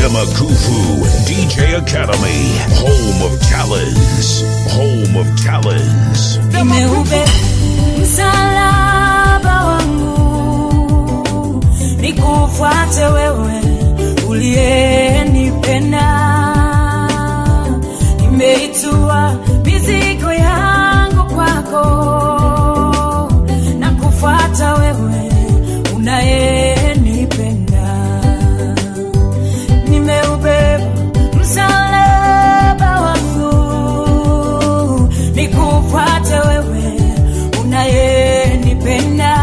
Jemakufu DJ Academy, home of talents, home of talents. nimeube msalaba wangu nikufuate wewe uliyenipenda nimeitua mizigo yangu kwako na kufuata wewe unayenipenda nimeubeba msalaba wangu nikufuate wewe unayenipenda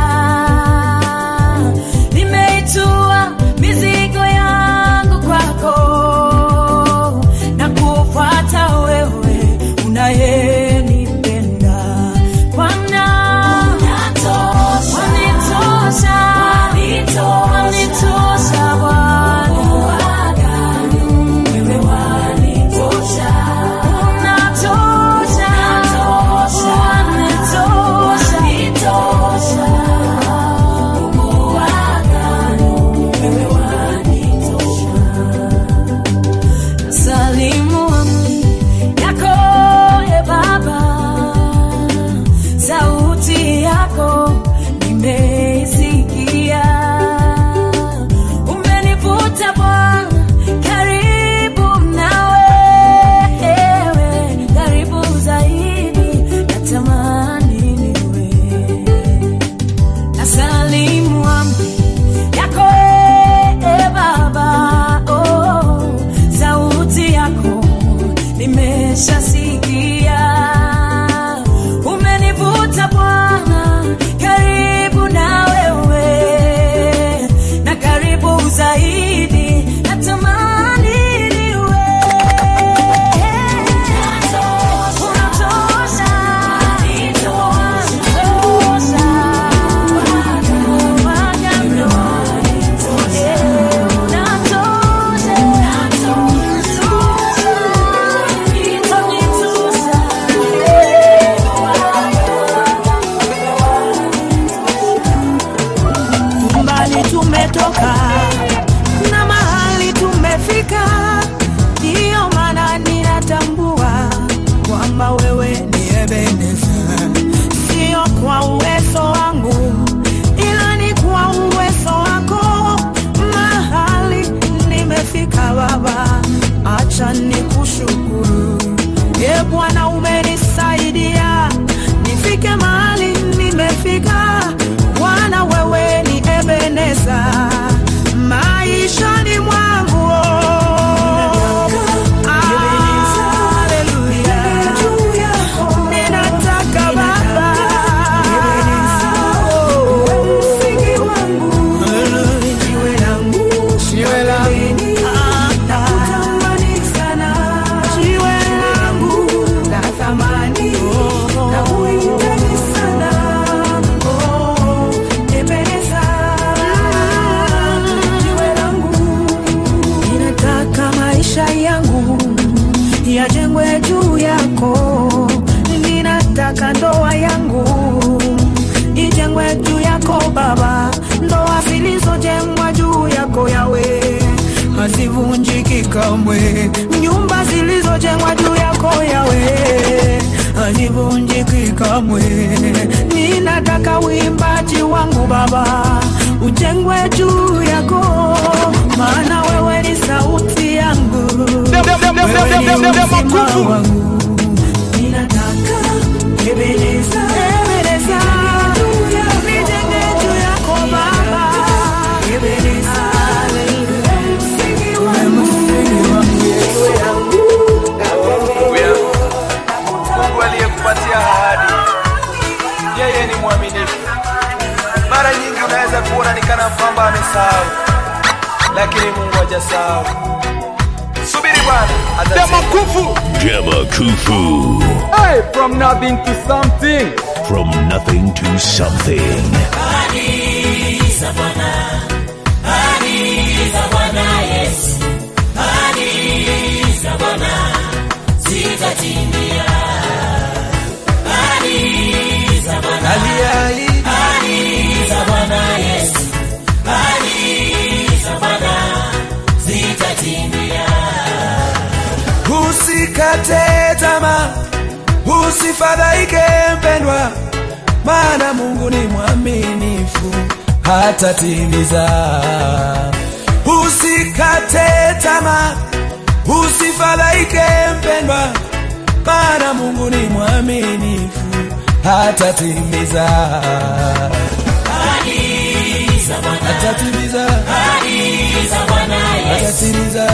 nimeitua mizigo yangu kwako na kufuata wewe unayenipenda Bwana wanitosha wanitosha Bwana wewe wanitosha unatosha wanitosha Mungu wa agano wewe wanitosha salimu amri yako e Baba, sauti yako nimeisikia, umenivuta Bwana karibu nawe, karibu zaidi, natamani niwe nasalimu amri yako e Baba, oh, sauti yako nimeshasikia, umenivuta Bwana karibu na wewe, na karibu zaidi, natamani niwe unatosha, mbali tumetoka na mahali tumefika, ndiyo maana ninatambua kwamba wewe ni Ebeneza, sio kwa uwezo wangu, ila ni kwa uwezo wako. Mahali nimefika Baba, acha nikushukuru. E Bwana, umenisaidia nifike mahali nimefika. Bwana, wewe ni Ebeneza maishani mwangu. Haleluya. Ninataka Baba, msingi wangu, jiwe langu, nakutamani sana, jiwe langu la thamani, nakuhitaji sana, oh, Ebeneza, jiwe langu ninataka maisha yangu yajengwe juu yako, ninataka ndoa yangu ijengwe juu yako Baba, ndoa zilizojengwa juu yako yawe hazivunjiki kamwe, nyumba zilizojengwa juu yako yawe hazivunjiki kamwe. Ninataka uimbaji wangu Baba ujengwe juu yako, maana wewe ni sauti yangu, wewe ni uzima wangu. Ninataka Ebeneza, Ebeneza, nijenge juu yako Baba, Ebeneza, msingi wangu, jiwe langu, Haleluya. Mungu aliyekupatia ahadi, yeye ni mwaminifu. Mara nyingi unaweza kuona ni kana kwamba amesahau, lakini Mungu hajasahau. Subiri Bwana atatenda. Jemakufu, Hey, from nothing to something. from nothing to something. Aliyeahidi Bwana zitatimia. usifadhaike mpendwa, maana Mungu ni mwaminifu, hatatimiza. Usikate tamaa, usifadhaike mpendwa, maana Mungu ni mwaminifu, hatatimiza. Hatatimiza, hatatimiza,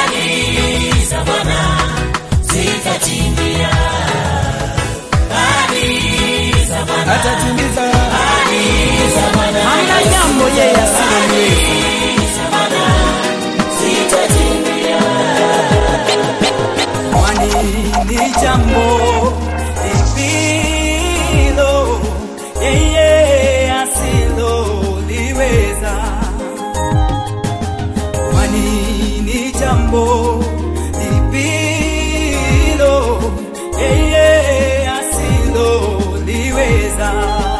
hatatimiza. Hamna jambo yeye asiloliweza. Kwani ni jambo lipilo yeye asiloliweza? Kwani ni jambo lipilo yeye asiloliweza?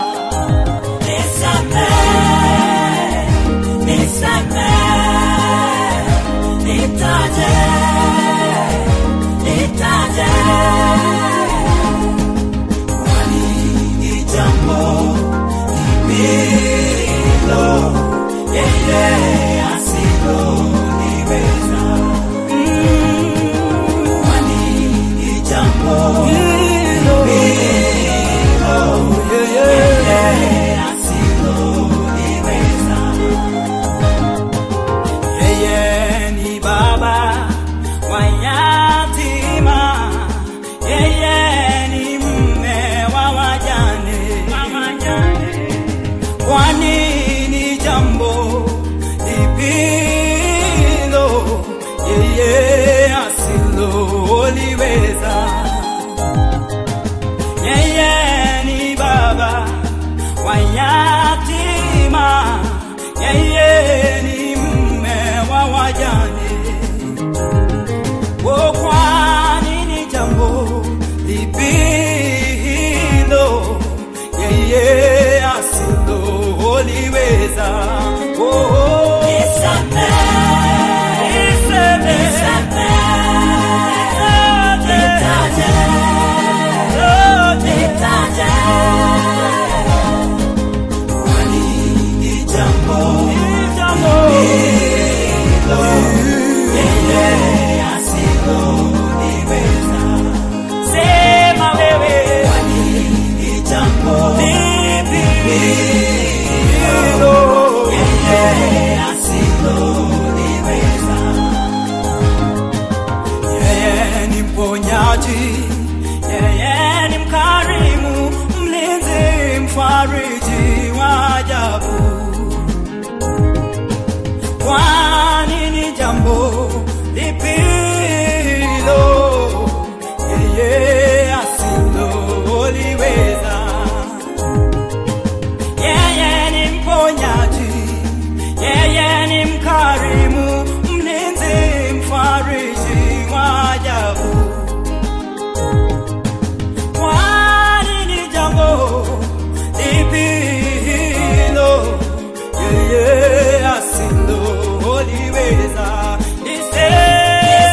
Yeye ni baba wa yatima, yeye ni mme wa wajane. Kwani ni jambo lipilo yeye asiloliweza? Yeye ni baba wa yatima, yeye ni mme wa wajane. Oh, kwani ni jambo lipi hilo yeye asiloliweza? Oh, oh. Niseme. Niseme. Oh, ni jambo Sema wewe lipi hilo yeye ni mponyaji, yeye ni mkarimu, mlinzi, mfariji wa ajabu. Kwani ni jambo lipi hilo yeye asiloliweza? Yeye ni mponyaji, yeye ni mkarimu, mlinzi, mfariji wa ajabu. Kwani ni jambo lipi hilo yeye asiloliweza? Niseme.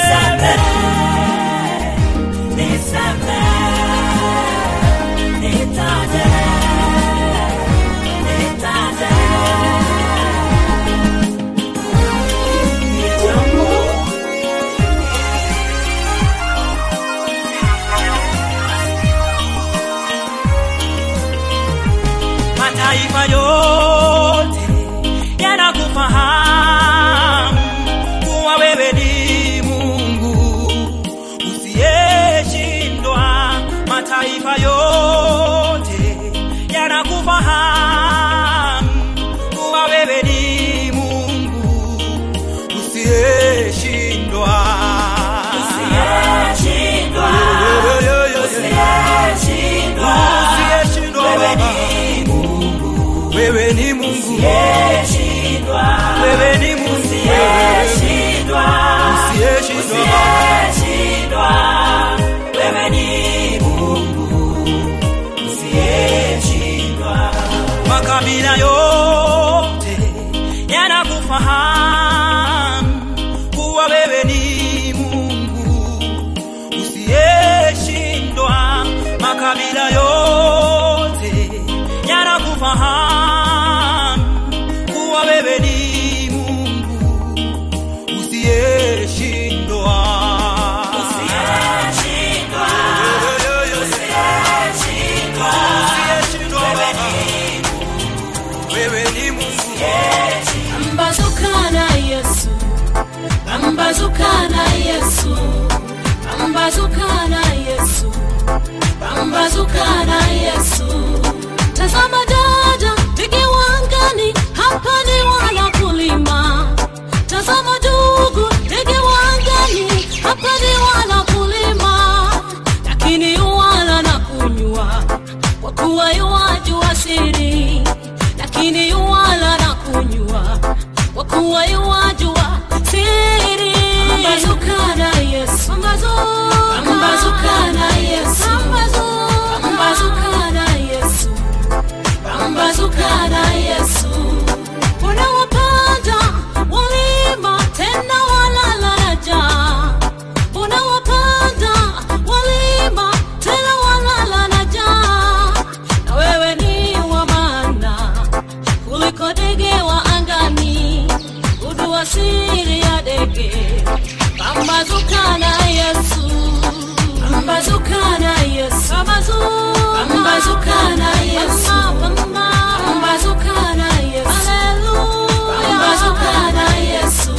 pambazuka na Yesu. Tazama dada, ndege wangani, hapa ni wala kulima. Tazama ndugu, ndege wangani, hapa ni wala kulima, lakini wala na kunywa, kwa kuwa yuwajua siri, lakini yuwala na kunywa, kwa kuwa yuwajua siri. Pambazuka na Yesu, pambazuka na Yesu, pambazuka na Yesu pambazuka na Yesu. Unawapanda walima tena walala na njaa. Unawapanda walima tena walala na njaa. Na wewe ni wa maana kuliko ndege wa angani, ujua siri ya ndege. Pambazuka na Yesu, pambazuka na Yesu, pambazuka na Yesu, pambazuka na Yesu, haleluya, pambazuka na Yesu.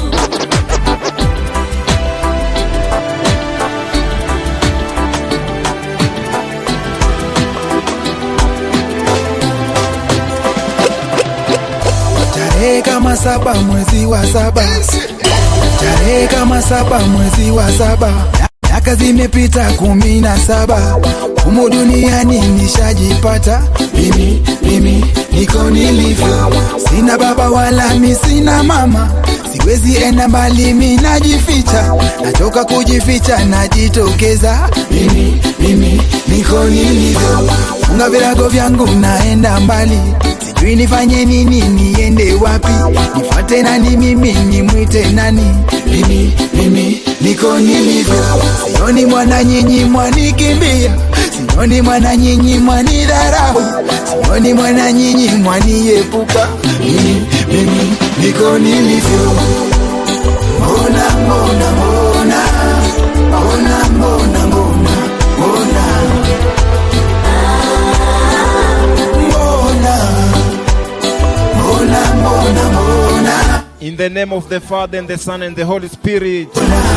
tarehe kama saba mwezi wa saba tarehe kama saba mwezi wa saba miaka zimepita kumi na saba humu duniani nishajipata mimi mimi niko nilivyo sina baba wala mi sina mama siwezi enda mbali mi najificha nachoka kujificha najitokeza mimi mimi niko nilivyo funga virago vyangu naenda mbali sijui nifanye nini niende wapi nifate nani mimi nimwite nani mimi mimi niko nilivyo sioni mwana nyinyi mwanikimbia sioni mwana nyinyi mwanidharau sioni mwana nyinyi mwaniepuka mimi mimi niko nilivyo mbona mbona mbona mbona mbona mbona mbona mbona mbona mbona mbona In the name of the Father and the Son and the Holy Spirit.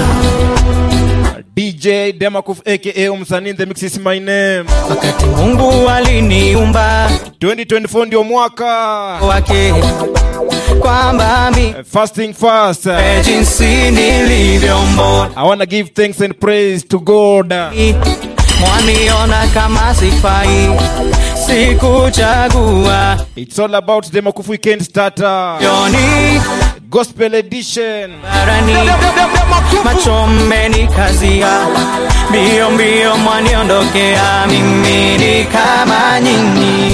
DJ Demakuf aka Umsani in the mix is my name. wakati mungu aliniumba 2024 ndio mwaka. wake kwamba mi Fasting fast. e jinsi nilivyomboni I want to give thanks and praise to God. mwaniona kama sifai sikuchagua It's all about Demakuf Weekend Starter. yoni Gospel Edition. barani macho mmenikazia mbio mbio mwaniondokea mimi ni kama nyinyi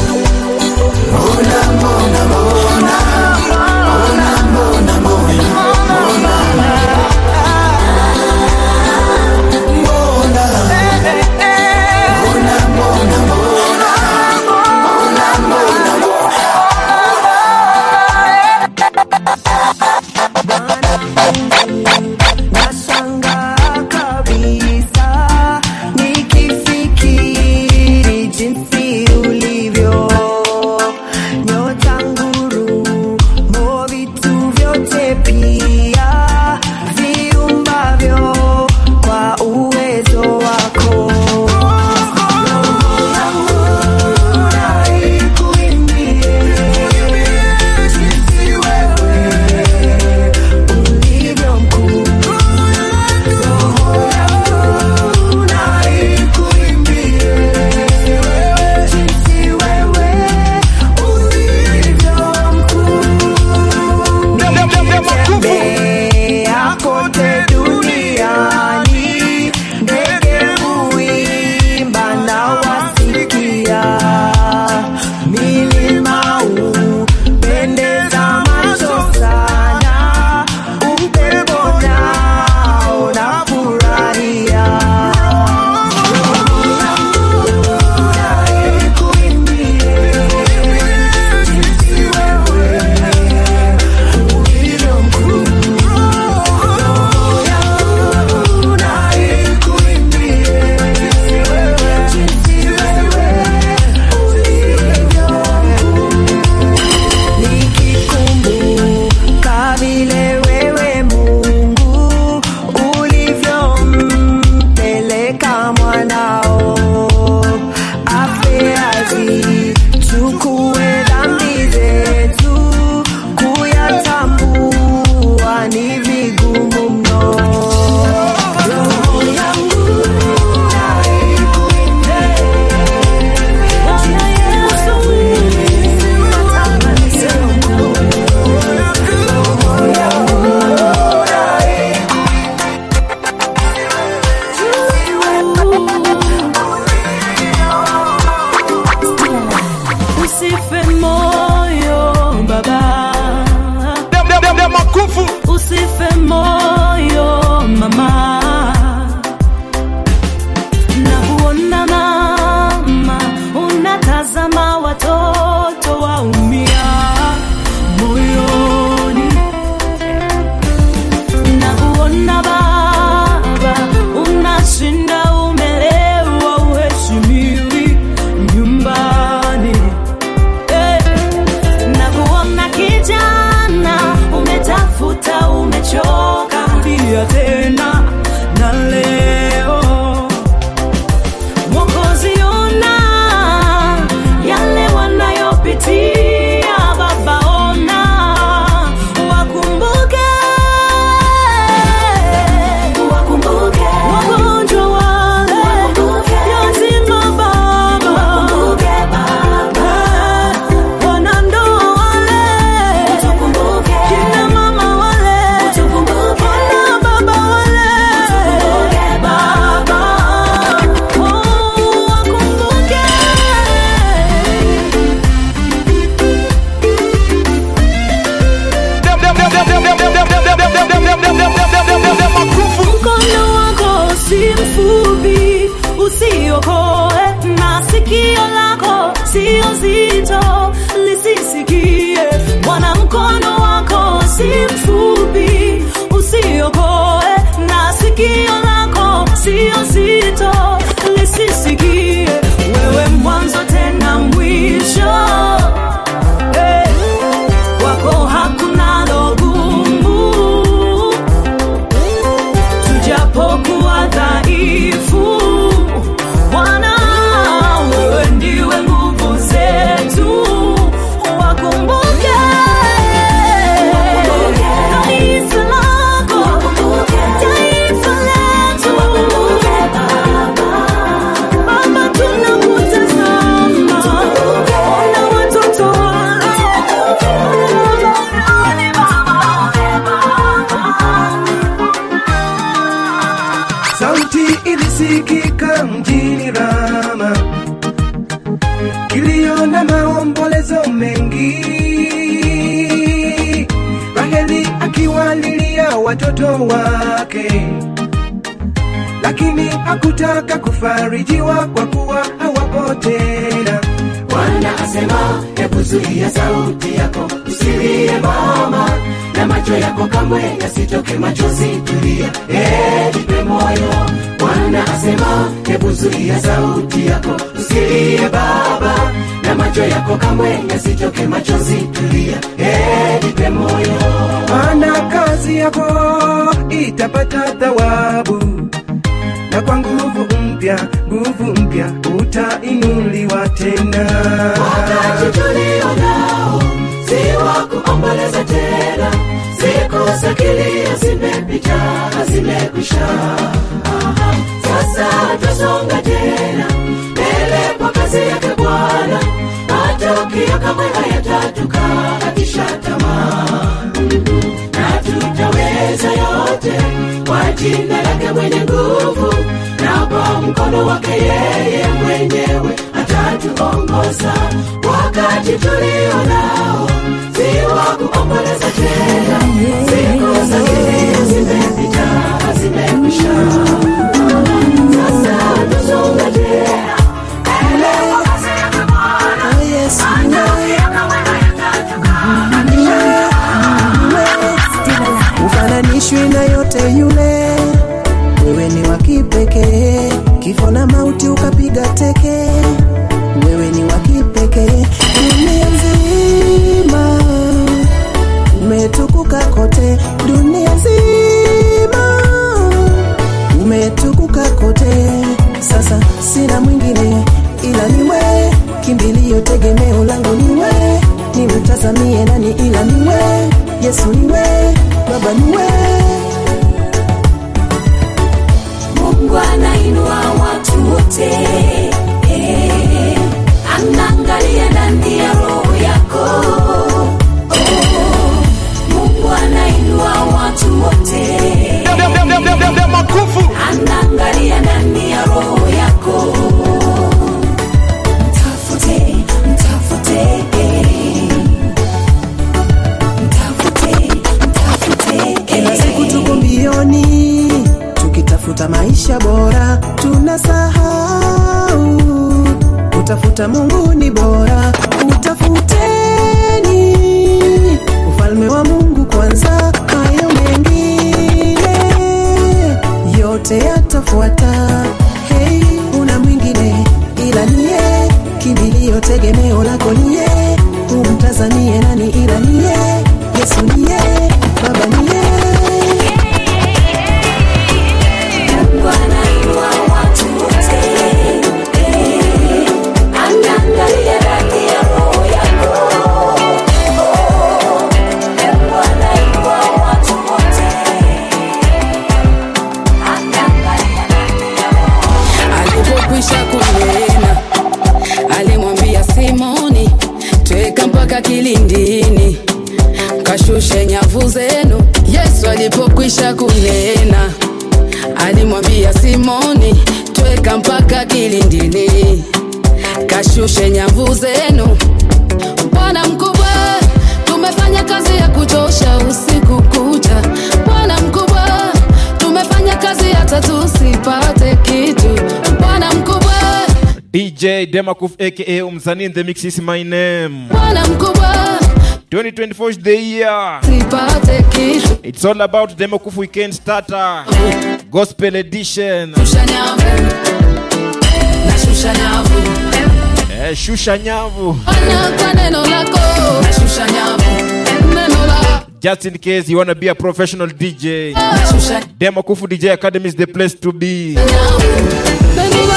Nashangaa kabisa nikifikiri jinsi ulivyo nyota nguru mo vitu vyote pia viumbavyo kwa uwezo wako Roho yangu na ikuimbie jinsi wewe ulivyo mkuu roho yangu na ikuimbie jinsi wewe ulivyo mkuu kikasikika mjini Rama, kilio na maombolezo mengi, Raheli akiwalilia watoto wake, lakini hakutaka kufarijiwa kwa kuwa hawapo tena. Bwana asema, hebu zuia sauti yako, usilie mama, na macho yako kamwe yasitoke machozi, tulia, eh, jipe moyo. Bwana asema, hebu zuia sauti yako, usilie baba, na macho yako kamwe yasitoke machozi, tulia, eh, jipe moyo. maana kazi yako itapata thawabu, na kwa nguvu mpya, nguvu mpya utainuliwa tena. Wakati tulio nao si wa kuomboleza tena, siku za kilio zimepita, zimekwisha. Aha, Sasa twasonga tena mbele kwa kazi yake Bwana, matokeo kamwe hayatatukatisha tamaa na tutaweza yote kwa jina lake mwenye nguvu na kwa mkono wake yeye mwenyewe atatuongoza wakati tulio nao si wa kuomboleza tena siku za kilio zimepita zimekwisha sasa tusonga tena mbele kwa kazi yake Bwana matokeo kamwe ufananishwi na yote yule, wewe ni wa kipekee, kifo na mauti ukapiga teke, wewe ni wa kipekee, dunia nzima umetukuka kote, dunia nzima umetukuka kote, sasa sina mwingine ila niwe, kimbilio tegemeo langu niwe, nimtazamie nani ila niwe, Yesu niwe, Baba niwe. Mungu anainua watu wote eh, anaangalia ndani ya roho yako oh, Mungu anainua watu wote anaangalia ndani ya roho yako mtafute mtafute eh, mtafute mtafute Kila siku eh. tuko mbioni tukitafuta maisha bora, tunasahau kutafuta Mungu ni bora. Utafuteni ufalme wa Mungu kwanza, hayo mengine yote yatafuata. Hey, una mwingine ila niye, kimbilio tegemeo lako niye, umtazanie nani ila niye, Yesu niye, Baba niye. Mungu anainua watu wote, eh, anaangalia ndani ya roho yako. Oh, Mungu anainua watu wote, anaangalia ndani ya roho alipokwisha kunena alimwambia simoni tweka mpaka kilindini kashushe nyavu zenu yesu alipokwisha kunena alimwambia simoni tweka mpaka kilindini kashushe nyavu zenu bwana mkubwa tumefanya kazi ya kuchosha usiku kucha bwana mkubwa tumefanya kazi hata tusipate kitu bwana mkubwa DJ Demakuf aka Umsani in the mix is my name. bwana mkubwa 2024 is the year. sipate kitu It's all about Demakuf Weekend Starter. Gospel Edition. shusha nyavu nashusha nyavu Eh, shusha nyavu. Bwana kwa neno lako nashusha nyavu neno la Just in case you want to be a professional DJ. nashusha Demakufu DJ Academy is the place to be. nyavu neno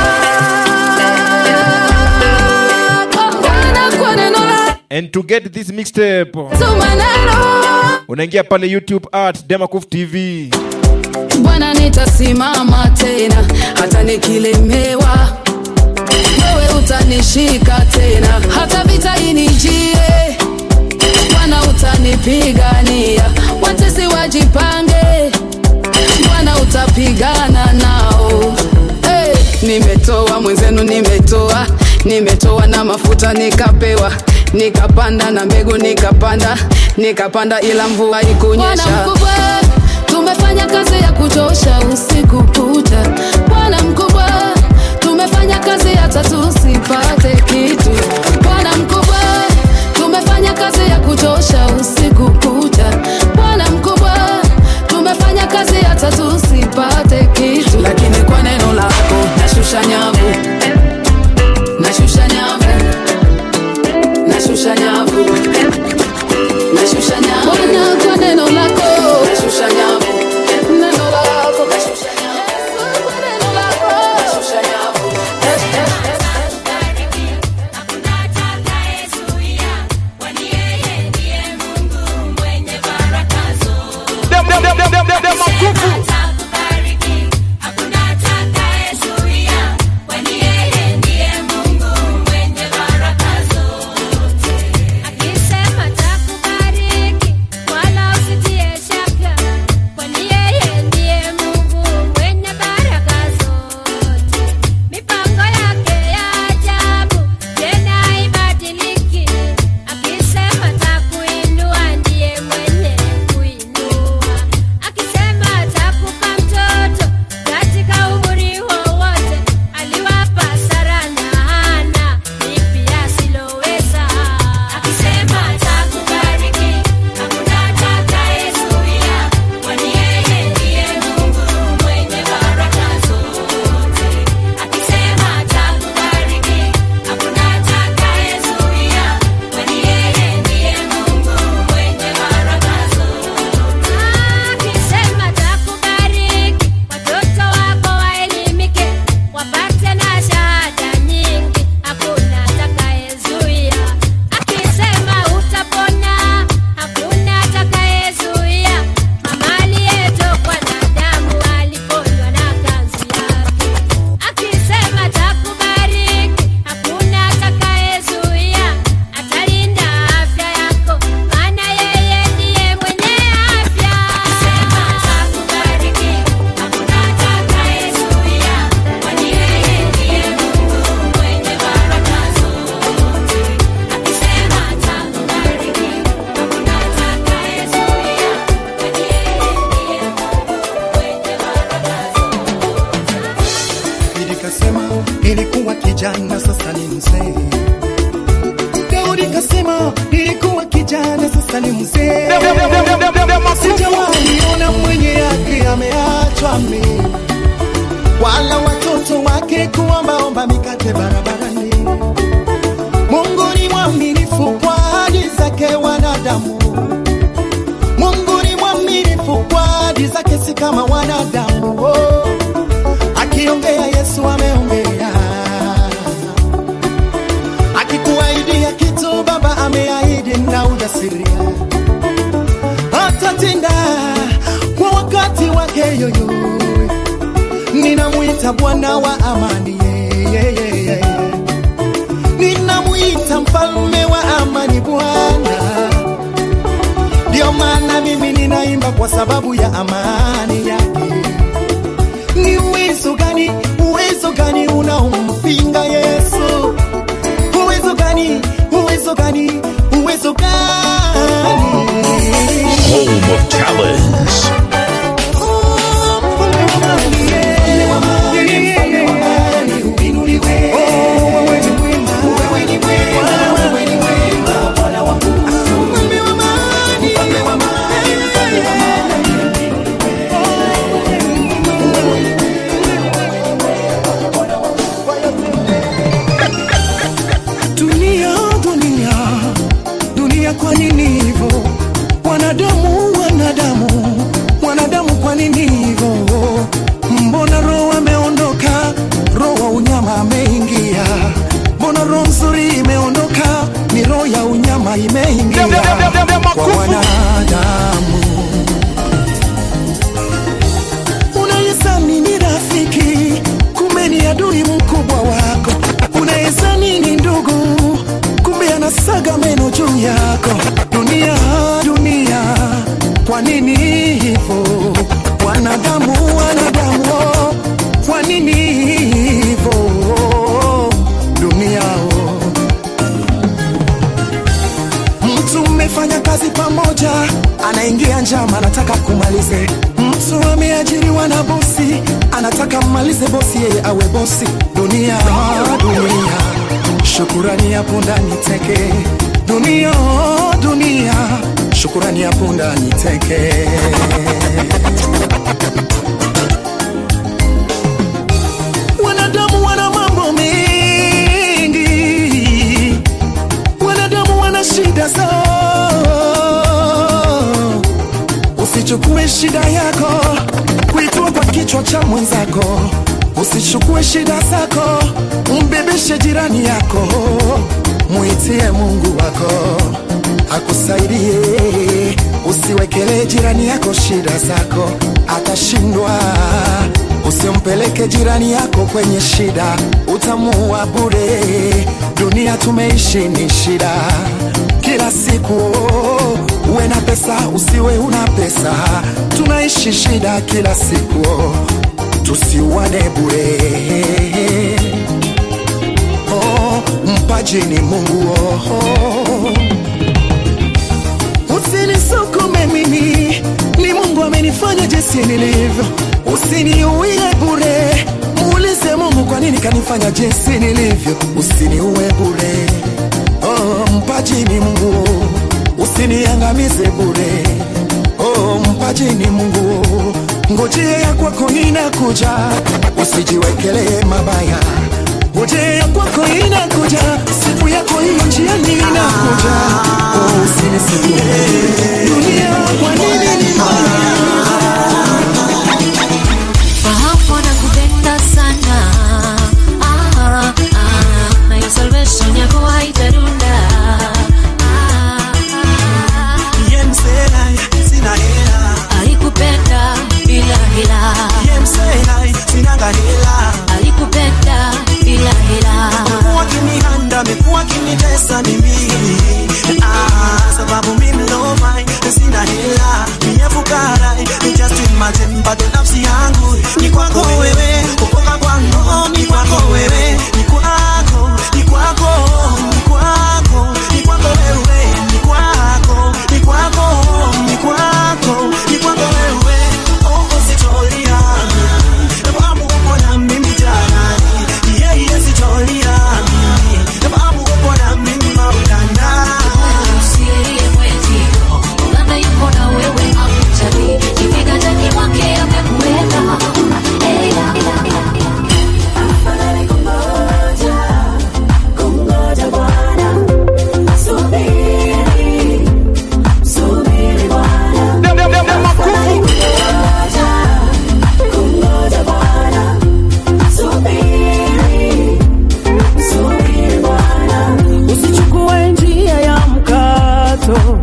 lako Bwana kwa neno lako And to get this mixtape, tuma neno unaingia pale YouTube at Demakuf TV. Bwana nitasimama tena hata nikilemewa, wewe utanishika tena hata vita inijie. Bwana utanipigania, watesi wajipange, Bwana utapigana nao. nimetoa nimetoa na mafuta nikapewa nikapanda na mbegu nikapanda nikapanda ila mvua Bwana ikunyesha mkubwa, tumefanya kazi ya kuchosha usiku kucha. Bwana mkubwa, tumefanya kazi hata tusipate kitu. Bwana mkubwa, tumefanya kazi ya kuchosha usiku kucha. Bwana mkubwa, tumefanya kazi hata tusipate kitu. lakini kwa neno lako nashusha nyavu nashusha nyavu nashusha nyavu nashusha nyavu Bwana, kwa neno lako, nashusha nyavu neno lako, nashusha nyavu kwa neno lako. nashusha nyavu Dem, dem, dem, dem, dem, dem, dem, makufu. Akisema takubariki wala usitie shaka, kwani yeye ndiye Mungu mwenye baraka zote. Mipango yake ya ajabu tena haibadiliki. Akisema takuinua ndiye mwenye kuinua. Akisema atakupa mtoto katika umri wowote, aliwapa Sara na Hana lipi asiloweza. Akisema atakubariki, hakuna atakayezuia, kwani yeye ndiye Mungu mwenye baraka zote. Akisema atakubariki, hakuna atakayezuia, kwani yeye ndiye Mungu mwenye baraka zote. Akisema atakubariki, watoto wako waelimike, wapate na shahada nyingi, hakuna atakayezuia. Akisema utapona, hakuna atakayezuia. Mama aliyetokwa na damu aliponywa na kanzu yake. Akisema atakubariki, hakuna atakayezuia. Atalinda afya yako, maana yeye ndiye mwenye afya. Akisema atakubariki, hakuna atakayezuia, kwani yeye ndiye Mungu mwenye baraka zote. Akisema atakubariki, hakuna atakayezuia, kwani yeye ndiye Mungu mwenye baraka Daudi kasema nilikuwa kijana sasa ni mzee. Daudi kasema nilikuwa kijana sasa ni mzee. Dem, dem, dem, dem, dem, dem, dem, dem, makufu. Sijawahi ona mwenye yake ameachwa mimi, wala watoto wake kuombaomba mikate barabarani. Mungu ni mwaminifu kwa ahadi zake wanadamu. Mungu ni mwaminifu kwa ahadi zake, si kama wanadamu. Oh. Akiongea Yesu ameongea, akikuahidia kitu Baba ameahidi na ujasiria, atatenda kwa wakati wake yoyo. Ninamwita Bwana wa amani, yeah, yeah, yeah, yeah. ninamwita mfalme wa amani Bwana. Ndio maana mimi ninaimba kwa sababu ya amani yake. Ni uwezo gani, uwezo gani unaompinga Yesu? Uwezo gani, uwezo gani, uwezo gani? Home of talents. Dunia, dunia, dunia, kwa nini hivyo? Wanadamu, wanadamu, mmoja anaingia njama, anataka kumalize. Mtu ameajiriwa na bosi, anataka mmalize bosi, yeye awe bosi. Dunia, dunia, shukurani ya punda ni teke. Dunia, dunia, shukurani ya punda ni teke. Wanadamu wana mambo mengi, wanadamu wana shida zao. Usichukue shida yako kuitua kwa kichwa cha mwenzako, usichukue shida zako umbebeshe jirani yako, muitie Mungu wako akusaidie. Usiwekelee jirani yako shida zako, atashindwa. Usimpeleke jirani yako kwenye shida, utamuua bure. Dunia tumeishi ni shida kila siku, uwe na pesa usiwe una pesa, tunaishi shida kila siku, tusiuane bure. Oh, mpaji ni Mungu oh. Usinisukume mimi, ni Mungu amenifanya jinsi nilivyo. Usiniuie bure, muulize Mungu kwa nini kanifanya jinsi nilivyo. Usiniue bure, oh, mpaji ni Mungu. Usiniangamize bure, oh, mpaji ni Mungu. Ngojea ya kwako inakuja, usijiwekelee mabaya. Ngojea ya kwako inakuja, siku yako hiyo njiani inakuja. Oh, usinisikie dunia, kwa nini ni Fahamu nakupenda sana ah, ah, na hiyo salvation yako haitarunda ah, ah, Yemselai, sina hela. alikupenda bila hila Yemselai, sinanga hela. alikupenda bila hila Mekuwa kinihanda, mekuwa kinitesa mimi ah, sababu mimi low mind, sina hela mie fukara ni just imagine bado nafsi yangu ni kwako wewe kukoka kwangu ni kwako wewe ni kwako ni kwako ni kwako ni kwako wewe ni kwako ni kwako ni kwako ni kwako wewe oh sitolia sababu uko na mimi janani yeah yeah sitolia sababu uko na mimi maulana usilie mwenzio uganda yuko na wewe akutali kiviganjani mwake amekuweka Eh, eh, eh, eh. usichukue njia ya mkato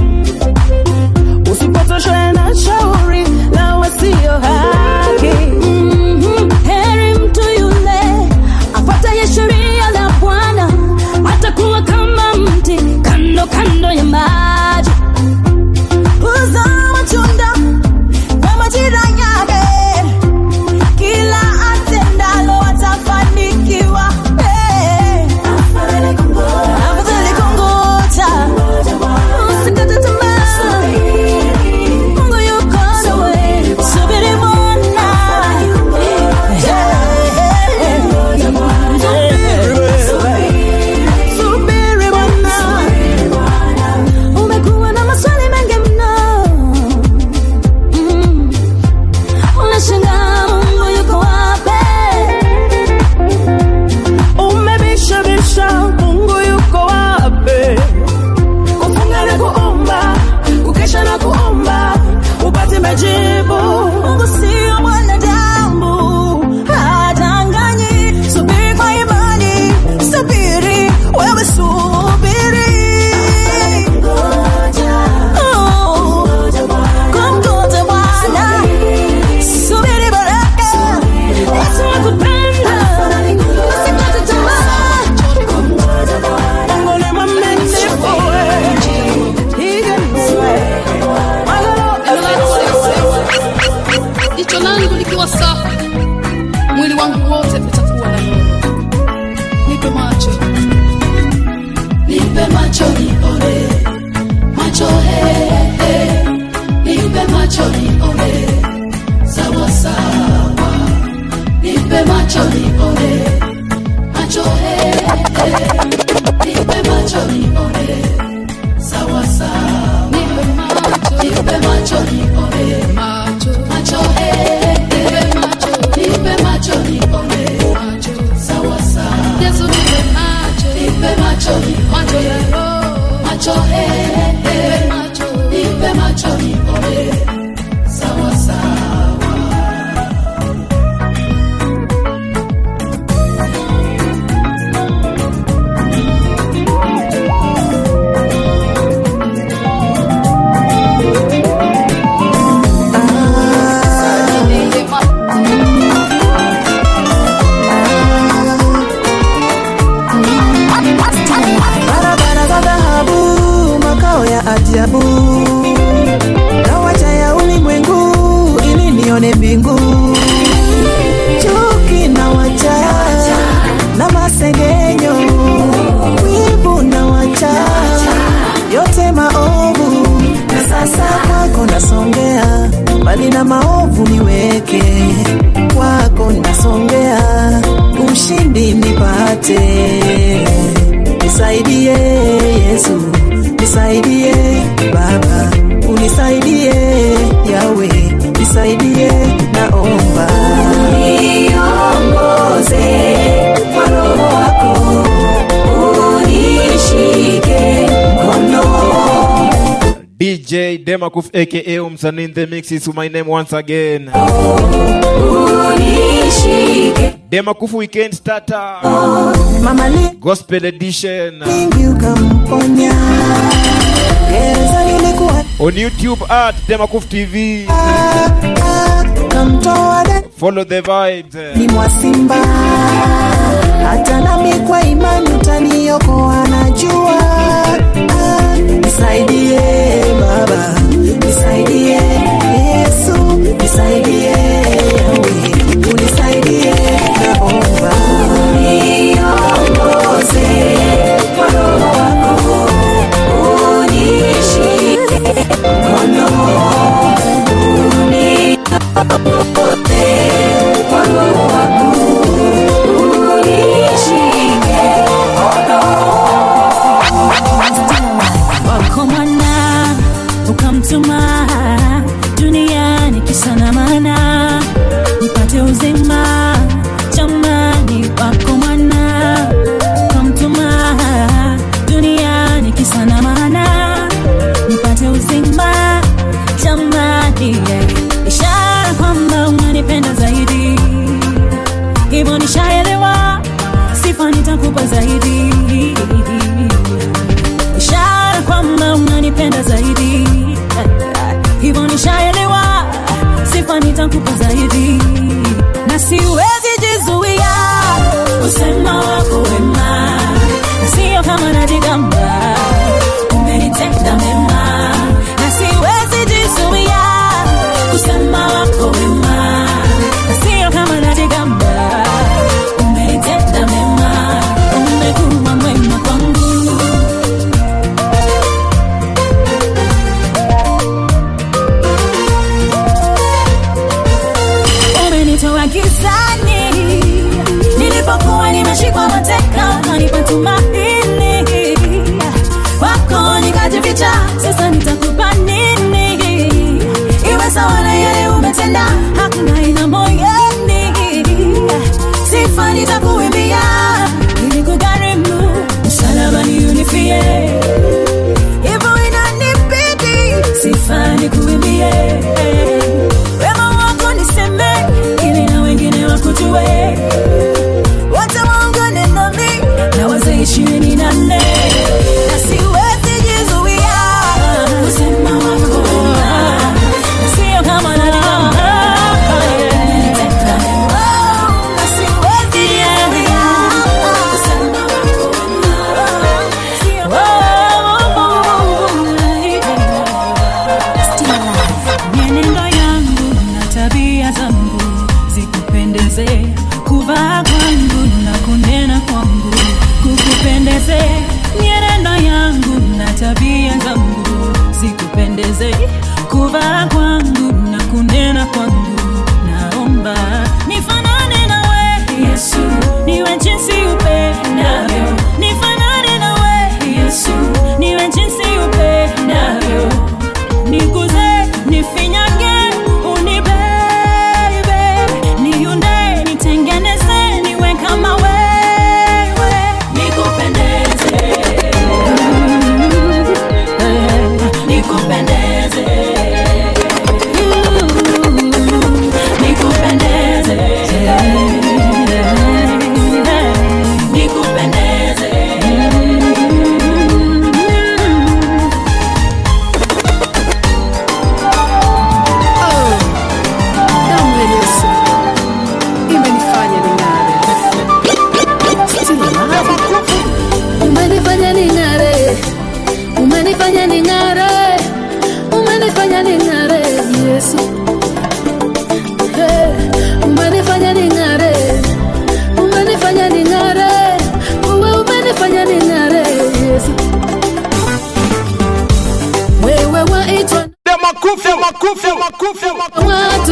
usipotoshwe na shauri la wasio haki Mhm. Heri mtu yule afuataye sheria la Bwana, atakuwa kama mti kando kando ya maji, huzaa matunda kwa majira yake, kila atendalo atafanikiwa. Eh. Afadhali kungoja, usikate tamaa. Mungu yuko nawe, subiri Bwana. Subiri Bwana. Umekuwa na maswali mengi mno. Mm. Unashangaa Mungu yuko wapi? umebisha bisha mungu yuko wapi kufunga na kuomba kukesha na kuomba upate majibu Mungu sio mwanadamu, hadanganyi. Subiri kwa imani, subiri, wewe subiri. Oh, kumgoja Bwana. Subiri baraka. Yesu akupenda. Usikate tamaa. Mungu ni mwaminifu hivyo jicho langu likiwa safi mwili wangu wote utakuwa na nuru nipe macho Nipe macho nione, macho he, nione mbingu chuki na wacha na masengenyo wivu na wacha yote maovu na sasa kwako nasongea mbali na maovu niweke kwako nasongea ushindi nipate nisaidie yesu nisaidie baba unisaidie yawe nisaidie naomba niongoze kwa roho wako unishike mkono DJ Demakuf aka Umsani in the mix is my name once again. Demakuf weekend starter. mama Gospel edition. lingi ukamponya gereza lilikuwa On YouTube at Demakuf TV. kamtoa Follow the vibes. ni mwasimba hata nami kwa imani utaniokoa najua ah, nisaidie baba nisaidie yesu nisaidie yawe unisaidie naomba niongoze kwa roho wako unishike mkono uniongoze kwa roho wako unishike wako mwana ukamtuma duniani kisana mana nipate uzima jamani wako mwana ukamtuma duniani kisana mana nipate uzima jamani yeah. ishara kwamba unanipenda zaidi hivyo nishaelewa sifa nitakupa zaidi ishara kwamba unanipenda zaidi hivyo nishaelewa sifa nitakupa zaidi na siwezi jizuia usema wako wema na sio kama najigamba umenitenda mema na siwezi jizuia kusema wako wema na sio kama najigamba umenitenda mema umekuwa mwema kwangu umenitoa gizani nilipokuwa nimeshikwa mateka kanipa tumaini kwako nikajificha sasa nitakupa nini iwe sawa na yale umetenda hakuna ina moyoni sifa nitakuimbia ili kugharimu msalabani unifie hivyo inanibidi sifa nikuimbie wema wako niseme ili na wengine wakujue wote waungane nami na wazee ishirini na nne na siwezi jizuia kusema wako wema na sio kama najigamba umeniteka mema na siwezi jizuia kusema wako wema sio mienendo yangu na tabia zangu zikupendeze kuvaa kwangu na kunena kwangu kukupendeze mienendo yangu na tabia zangu zikupendeze kuvaa kwangu na kunena kwangu naomba nifanane nawe yesu niwe jinsi upendavyo nifanane nawe yesu niwe jinsi upendavyo niguze nifinyage unibebe niunde nitengeneze niwe kama wewe nikupendeze nikupendeze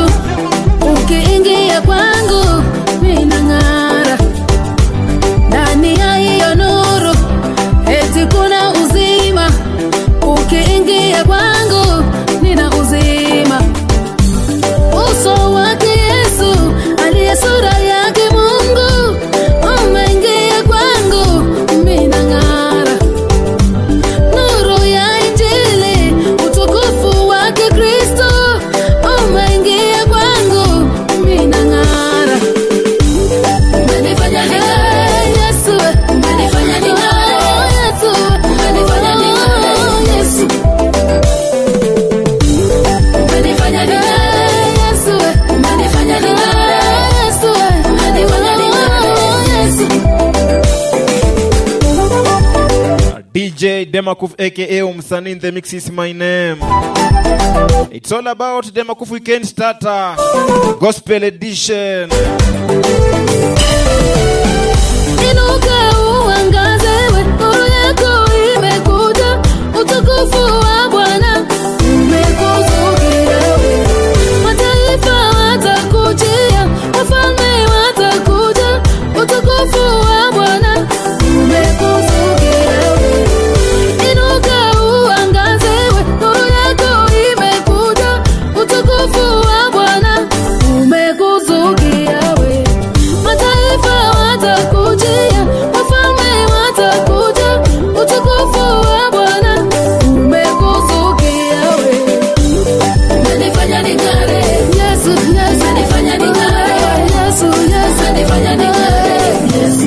Yesu, ukiingia kwangu minang'ara ndani ya hiyo nuru, eti kuna uzima. Ukiingia kwangu nina uzima. Uso wake Yesu aliye sura yake Mungu umeingia kwangu, minang'ara nuru ya Injili, utukufu wake Kristo umeingia kwangu, minang'ara. Umenifanya ning'are, Yesu, umenifanya ning'are, Yesu, umenifanya ning'are, Yesu. Umenifanya ning'are, Yesu, umenifanya ning'are, Yesu, umenifanya ning'are, Yesu. DJ Demakuf aka Umsani in the mix is my name. It's all about Demakuf Weekend Starter Gospel Edition. Inuka uangaze, we nuru yako imekuja, utukufu wa Bwana umekuzukia we. Mataifa watakujia, wafalme watakuja, utukufu wa Bwana umekuzukia we. Inuka uangaze, we nuru yako imekuja, utukufu wa Bwana umekuzukia we. Mataifa watakujia, wafalme watakuja, utukufu wa Bwana umekuzukia we. Umenifanya ning'are, Yesu, Yesu, umenifanya ning'are, Yesu, Yesu, umenifanya ning'are, Yesu.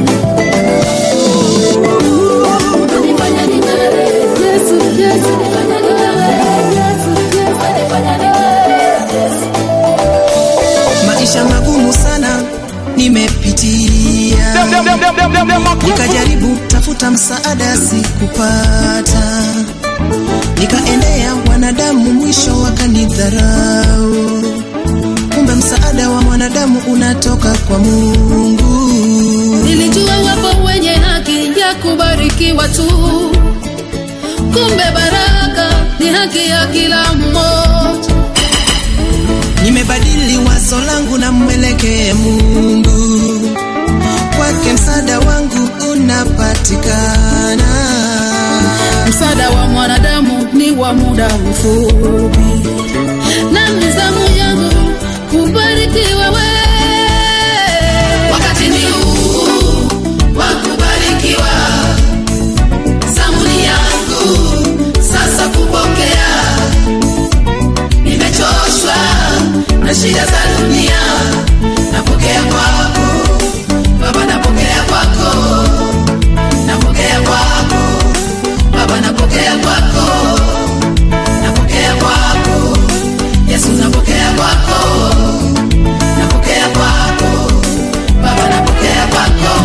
Umenifanya ning'are, Yesu, Yesu, umenifanya ning'are, Yesu, Yesu, umenifanya ning'are, Yesu. maisha magumu sana nimepitia nikajaribu tafuta msaada sikupata nikaendea wanadamu mwisho wakanidharau kumbe msaada wa mwanadamu unatoka kwa mungu Nilijua wapo wenye haki ya kubarikiwa tu, kumbe baraka ni haki ya kila mmoja. nimebadili wazo langu na mwelekee mungu kwake msaada wangu unapatikana Msaada wa mwanadamu ni wa muda mfupi, na mizamu yangu kubarikiwa we. Wakati ni huu wa kubarikiwa, zamu ni yangu sasa kupokea. Nimechoshwa na shida za dunia, napokea kwako Baba, napokea kwako, napokea kwako Baba, napokea kwako, napokea kwako Yesu, napokea kwako, napokea kwako Baba, napokea kwako.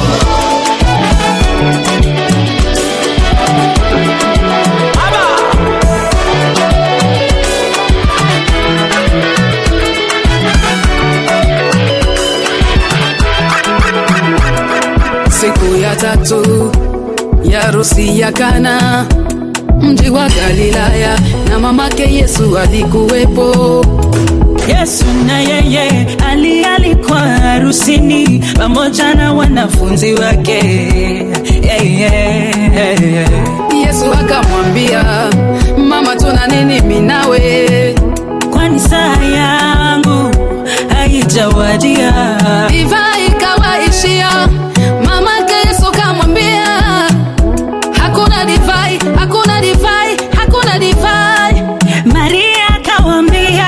Siku ya tatu ya harusi ya Kana, mji wa Galilaya, na mamake Yesu alikuwepo. Yesu na yeye alialikwa harusini pamoja na wanafunzi wake. Yeah, yeah, yeah. Yesu akamwambia, mama, tuna nini mimi nawe? Kwani saa yangu haijawadia. Divai ikawaishia, mamake Yesu kamwambia, hakuna divai, hakuna divai, hakuna divai. Maria akawambia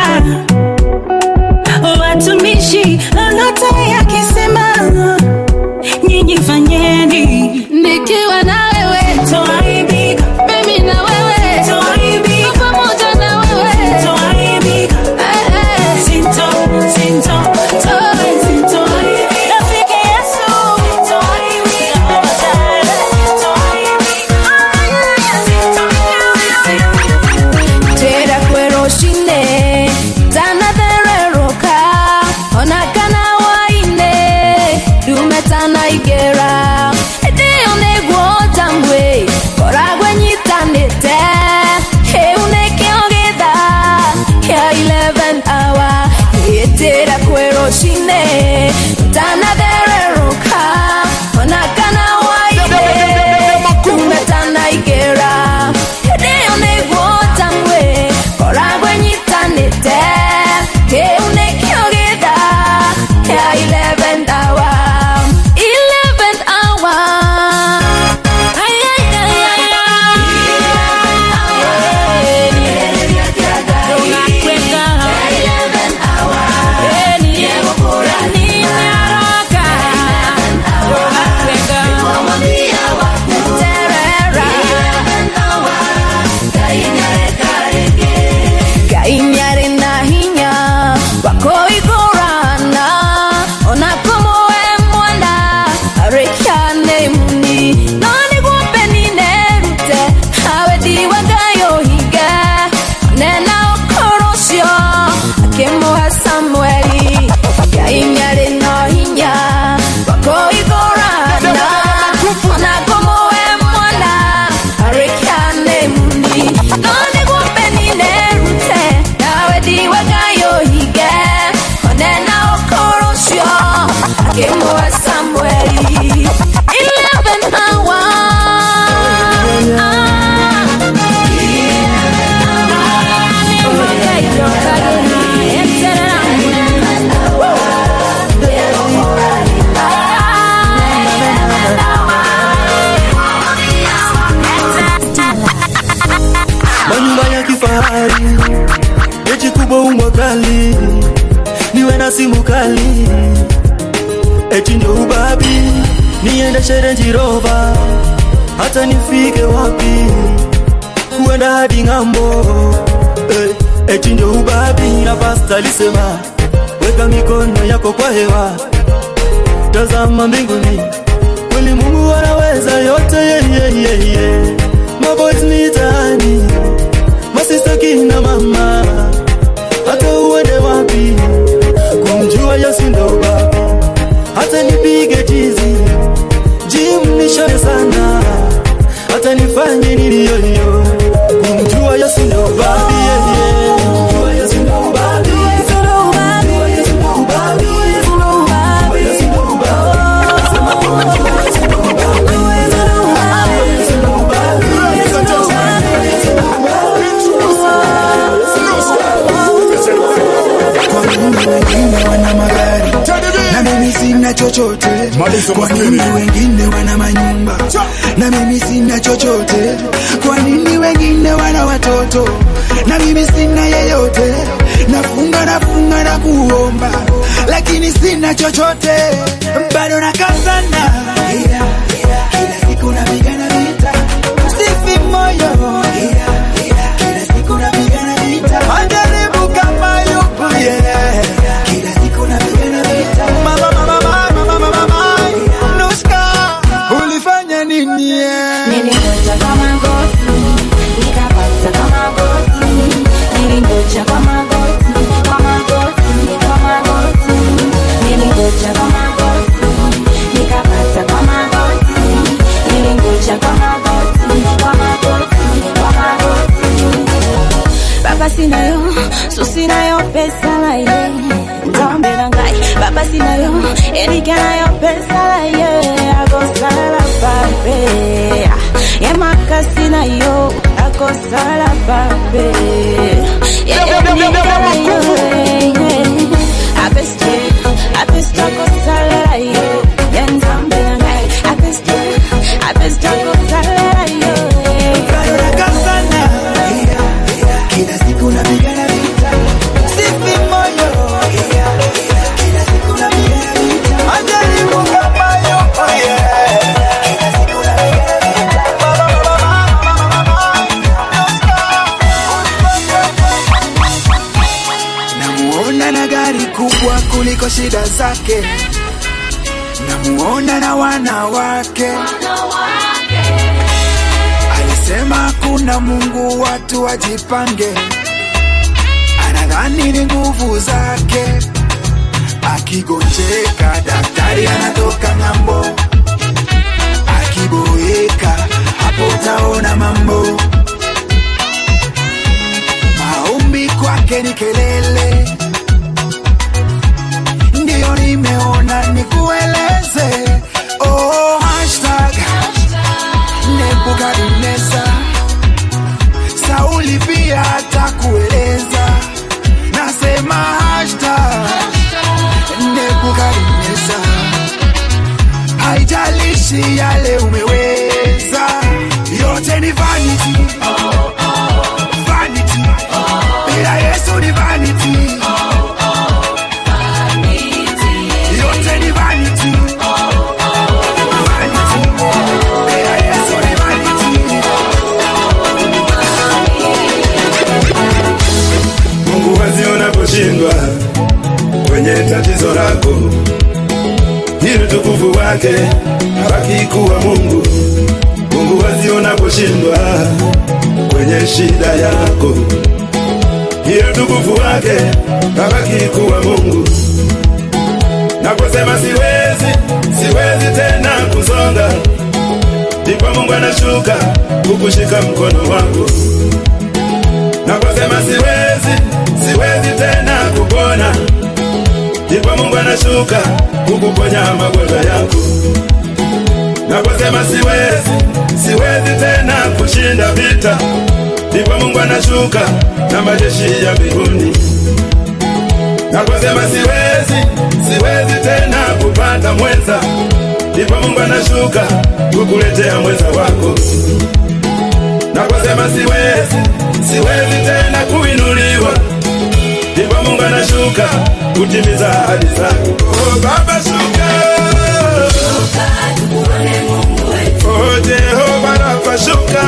watumishi, lolote yakisema nyinyi fanyeni. Nikiwa na wewe Toaibika, mimi na wewe toaibika, pamoja na wewe toaibika, Eh, eh. sinto, sinto, toe, sintoaibika. simu kali eti ndio ubabi niende sherenji roba hata nifike wapi kuenda hadi ng'ambo eh, eti ndio ubabi na pasta alisema weka mikono yako kwa hewa tazama mbinguni kweli mungu anaweza yote yeah, yeah, yeah, yeah. maboys mitaani masista kina mama hata uende wapi kumjua yesu ndo babi hata nipige tizi jim nishone sana hata nifanye nini yoyo kumjua yesu ndo babi yeah, yeah. Kumjua Yesu ndo babi. Kumjua Yesu ndo babi. Kumjua Yesu ndo babi. Sema kumjua Yesu ndo babi. Yesu ndo babi. Yesu ndo babi. Yesu ndo Kwa nini wengine wana magari na mimi sina chochote? Kwa nini wengine wana manyumba na mimi sina chochote? Kwa nini wengine wana watoto na mimi sina yeyote? Nafunga nafunga na kuomba lakini sina chochote, bado nakazana kila siku napigana vita, sifi moyo kila siku napigana vita, majaribu kama yupo yeah. Kila siku napigana vita, mama mama mama mama mama Nuska, ulifanya nini yeah? Nilingoja kwa magoti, nikapata kwa magoti. Nilingoja kwa magoti, kwa magoti, kwa magoti. Nilingoja kwa magoti, nikapata kwa magoti. Nilingoja kwa magoti, kwa magoti, kwa magoti. Baba sinayo, so sinayo pesa la ye. Nzambe na ngai, baba sinayo, erika nayo pesa la ye. Akosala babe, ye makasi nayo, akosala babe. Yeah, yeah, yeah, yeah, yeah. Apesto, apesto akosala la yo. Ye nzambe na ngai, apesto, apesto akosala la yo. Bado nakazana kila siku napigana vita, sifi moyo kila siku napigana vita, majaribu kama yupo yeah. Kila siku napigana vita, mama mama mama Namuona na gari kubwa kuliko shida zake, namuona na wanawake alisema kuna Mungu, watu wajipange. Anadhani ni nguvu zake, akigonjeka daktari anatoka ng'ambo, akiboeka hapo utaona mambo. Maombi kwake ni kelele, ndiyo nimeona nikueleze. Oh, hashtag Nebukadneza. Sauli pia atakueleza, nasema hashtag Nebukadneza. Haijalishi yale umeweza, yote ni vanity, vanity. Bila Yesu ni vanity, yote ni vanity, vanity. Bila Yesu ni vanity. Mungu wazi unaposhindwa kwenye tatizo lako, ili utukufu wake abaki kuwa Mungu. Mungu wazi unaposhindwa kwenye shida yako, ili utukufu wake abaki kuwa Mungu. Naposema siwezi, siwezi tena kusonga, ndipo Mungu anashuka kukushika mkono wako. Naposema siwezi, siwezi tena kupona, ndipo Mungu anashuka kukuponya magonjwa yako. Naposema siwezi, siwezi tena kushinda vita, ndipo Mungu anashuka na majeshi ya mbinguni. Naposema siwezi, siwezi tena kupata mwenza, ndipo Mungu anashuka kukuletea mwenza wako. Naposema siwezi, siwezi tena kuinuliwa, ndipo Mungu anashuka kutimiza ahadi zake. Oh, Baba shuka, oh Jehova Rafa shuka,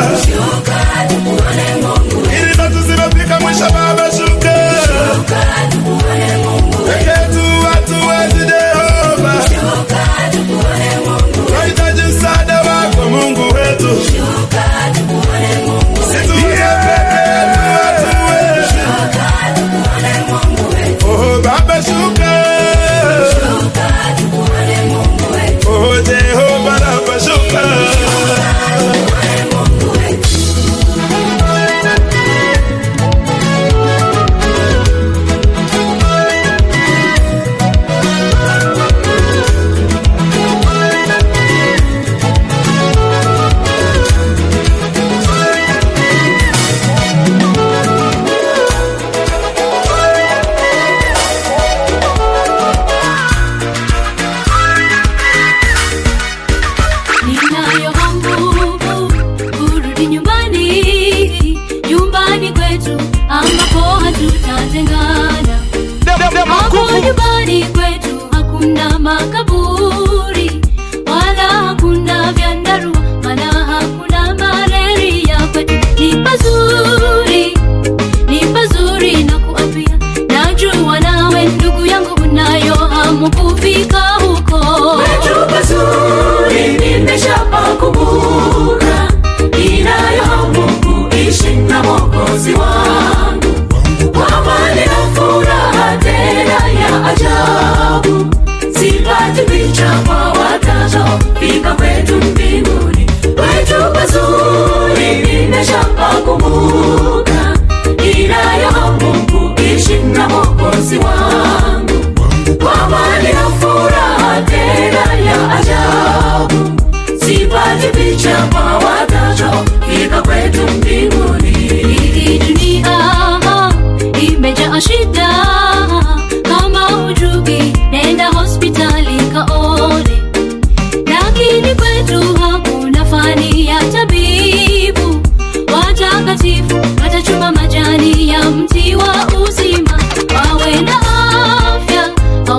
ili ndoto zimefika mwisho. Baba shuka, pekee tu watu wezi Jehova, tunahitaji msaada wako Mungu wetu, situye peke yetu hatuwezi. Oh Baba shuka, oh Jehova Rafa shuka. Ninayo hamu kurudi nyumbani, nyumbani kwetu ambapo hatutatengana. Hapo nyumbani kwetu hakuna makaburi wala hakuna vyandarua wala hakuna malaria. Kwetu ni pazuri, ni pazuri na kuapia. Najua nawe ndugu yangu unayo hamu kufika huko. Kwetu pazuri nimeshapakumbuka, ninayo hamu kuishi na Mwokozi wangu kwa amani na furaha tena ya ajabu. Sipati picha kwa watakaofika kwetu mbinguni. Kwetu pazuri nimeshapakumbuka, ninayo hamu kuishi na Mwokozi wangu kwa amani na furaha tena ya ajabu. Sipati picha kwa watakaofika kwetu mbinguni. Hii dunia imejaa shida, kama hujui nenda hospitali kaone. Lakini kwetu hakuna fani ya tabibu, watakatifu watachuma majani ya mti wa uzima, wawe na afya,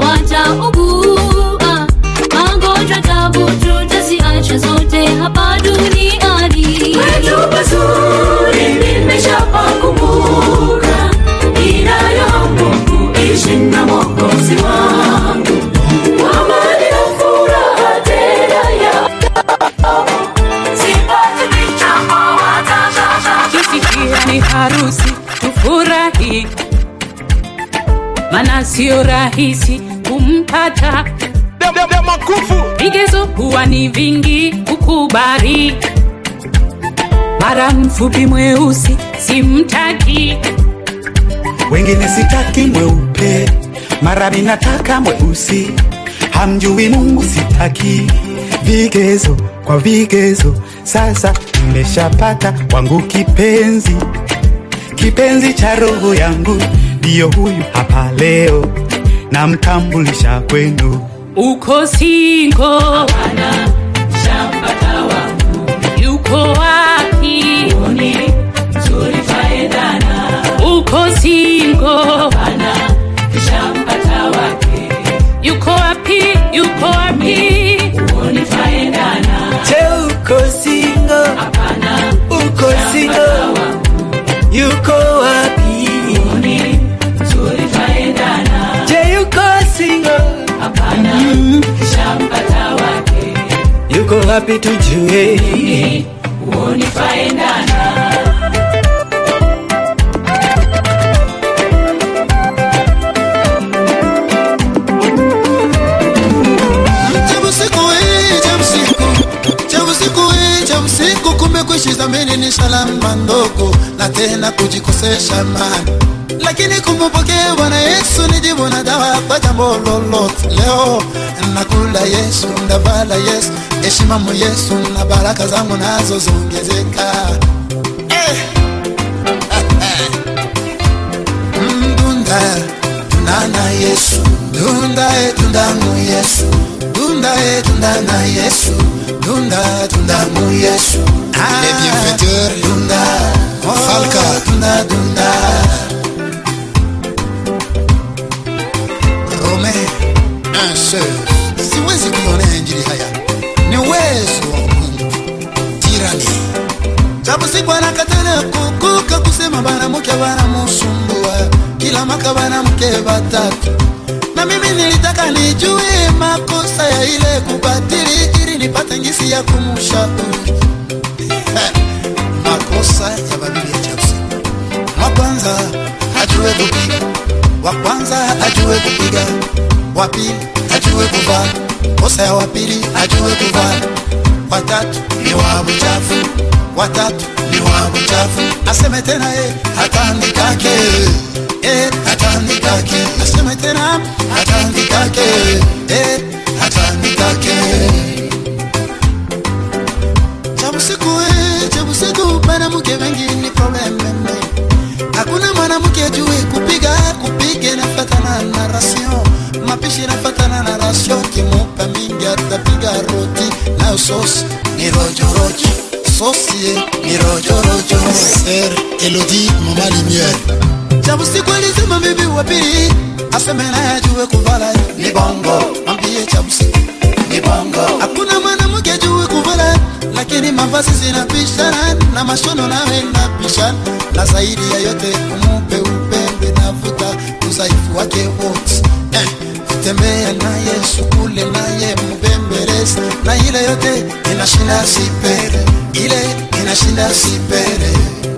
hawataugua magonjwa, tabu tutaziacha zote hapa duniani. Kwetu pazuri nimeshapakumbuka, ninayo hamu kuishi na Mwokozi wangu kwa amani na furaha tena ya Sipati picha kwa watakaofika Kisikia ni harusi tufurahi, mana sio rahisi kumpata. Vigezo huwa ni vingi kukubali, mara mfupi mweusi simtaki, wengine sitaki mweupe, mara minataka mweusi, hamjui Mungu sitaki. Vigezo kwa vigezo, sasa nimeshapata wangu kipenzi, kipenzi cha roho yangu, ndiyo huyu hapa leo, namtambulisha kwenu. uko singo hapana, shampata wangu yuko wapi? Uoni nzuri twaendana. Uko singo hapana, shampata wake yuko wapi? Yuko wapi? Uoni twaendana. Je, uko singo? Hapana, uko singo? Yuko wapi? Uoni nzuri twaendana. Je, yuko singo? Hapana, shampata wake Yuko wapi tujue? uoni twaendana. Cha usiku hii, cha usiku, cha usiku hii, cha usiku, kumbe kuishi dhamini ni salama ndogo na tena kujikosesha mali, lakini kumpokea Bwana Yesu ni jibu na dawa kwa jambo lolote. Leo nakula Yesu, ndavala Yesu, heshima mu Yesu na baraka zangu nazo zongezeka. Eh. Mdunda tunana Yesu, dunda e tundamu Yesu, dunda e tundana Yesu, dunda tundamu Yesu. Les bienfaiteurs, dunda, Falca, dunda dunda. Answer. siwezi kuionea injili haya ni uwezo wa mungu tirani japo siku anakatana kukuka kusema banamuke banamusumbua kila maka banamuke batatu na mimi nilitaka nijue makosa ya ile kubatili ili nipate ngisi ya kumushauri Eh, makosa ya babibi ya chapsi wa kwanza ajue kupiga wa kwanza ajue kupiga wa pili ajue kuvaa kosa ya wa pili ajue kuvaa watatu ni wa buchafu watatu ni wa buchafu aseme tena e hatandikake e hatandikake aseme tena hatandikake e hatandikake chabusiku e chabusiku mwanamke wengi ni probleme hakuna mwanamke ajui kupiga kupiga inafatana na rasio mapishi inafatana na rasio kimupa mingi atapiga roti nayo sosi ni rojorojo sosi ni rojorojo ser elodi mama lumiere chabusiku alisema bibi wa pili aseme naye ajue kuvala ni bongo ambie chabusiku ni bongo hakuna mwanamke ajue kuvala lakini mavazi zinapishana na mashono nawe napishana na zaidi ya yote umupe upendo navuta udhaifu wake wote eh, tembea naye sukule naye mbembelezi na ile yote inashinda sipere ile inashinda sipere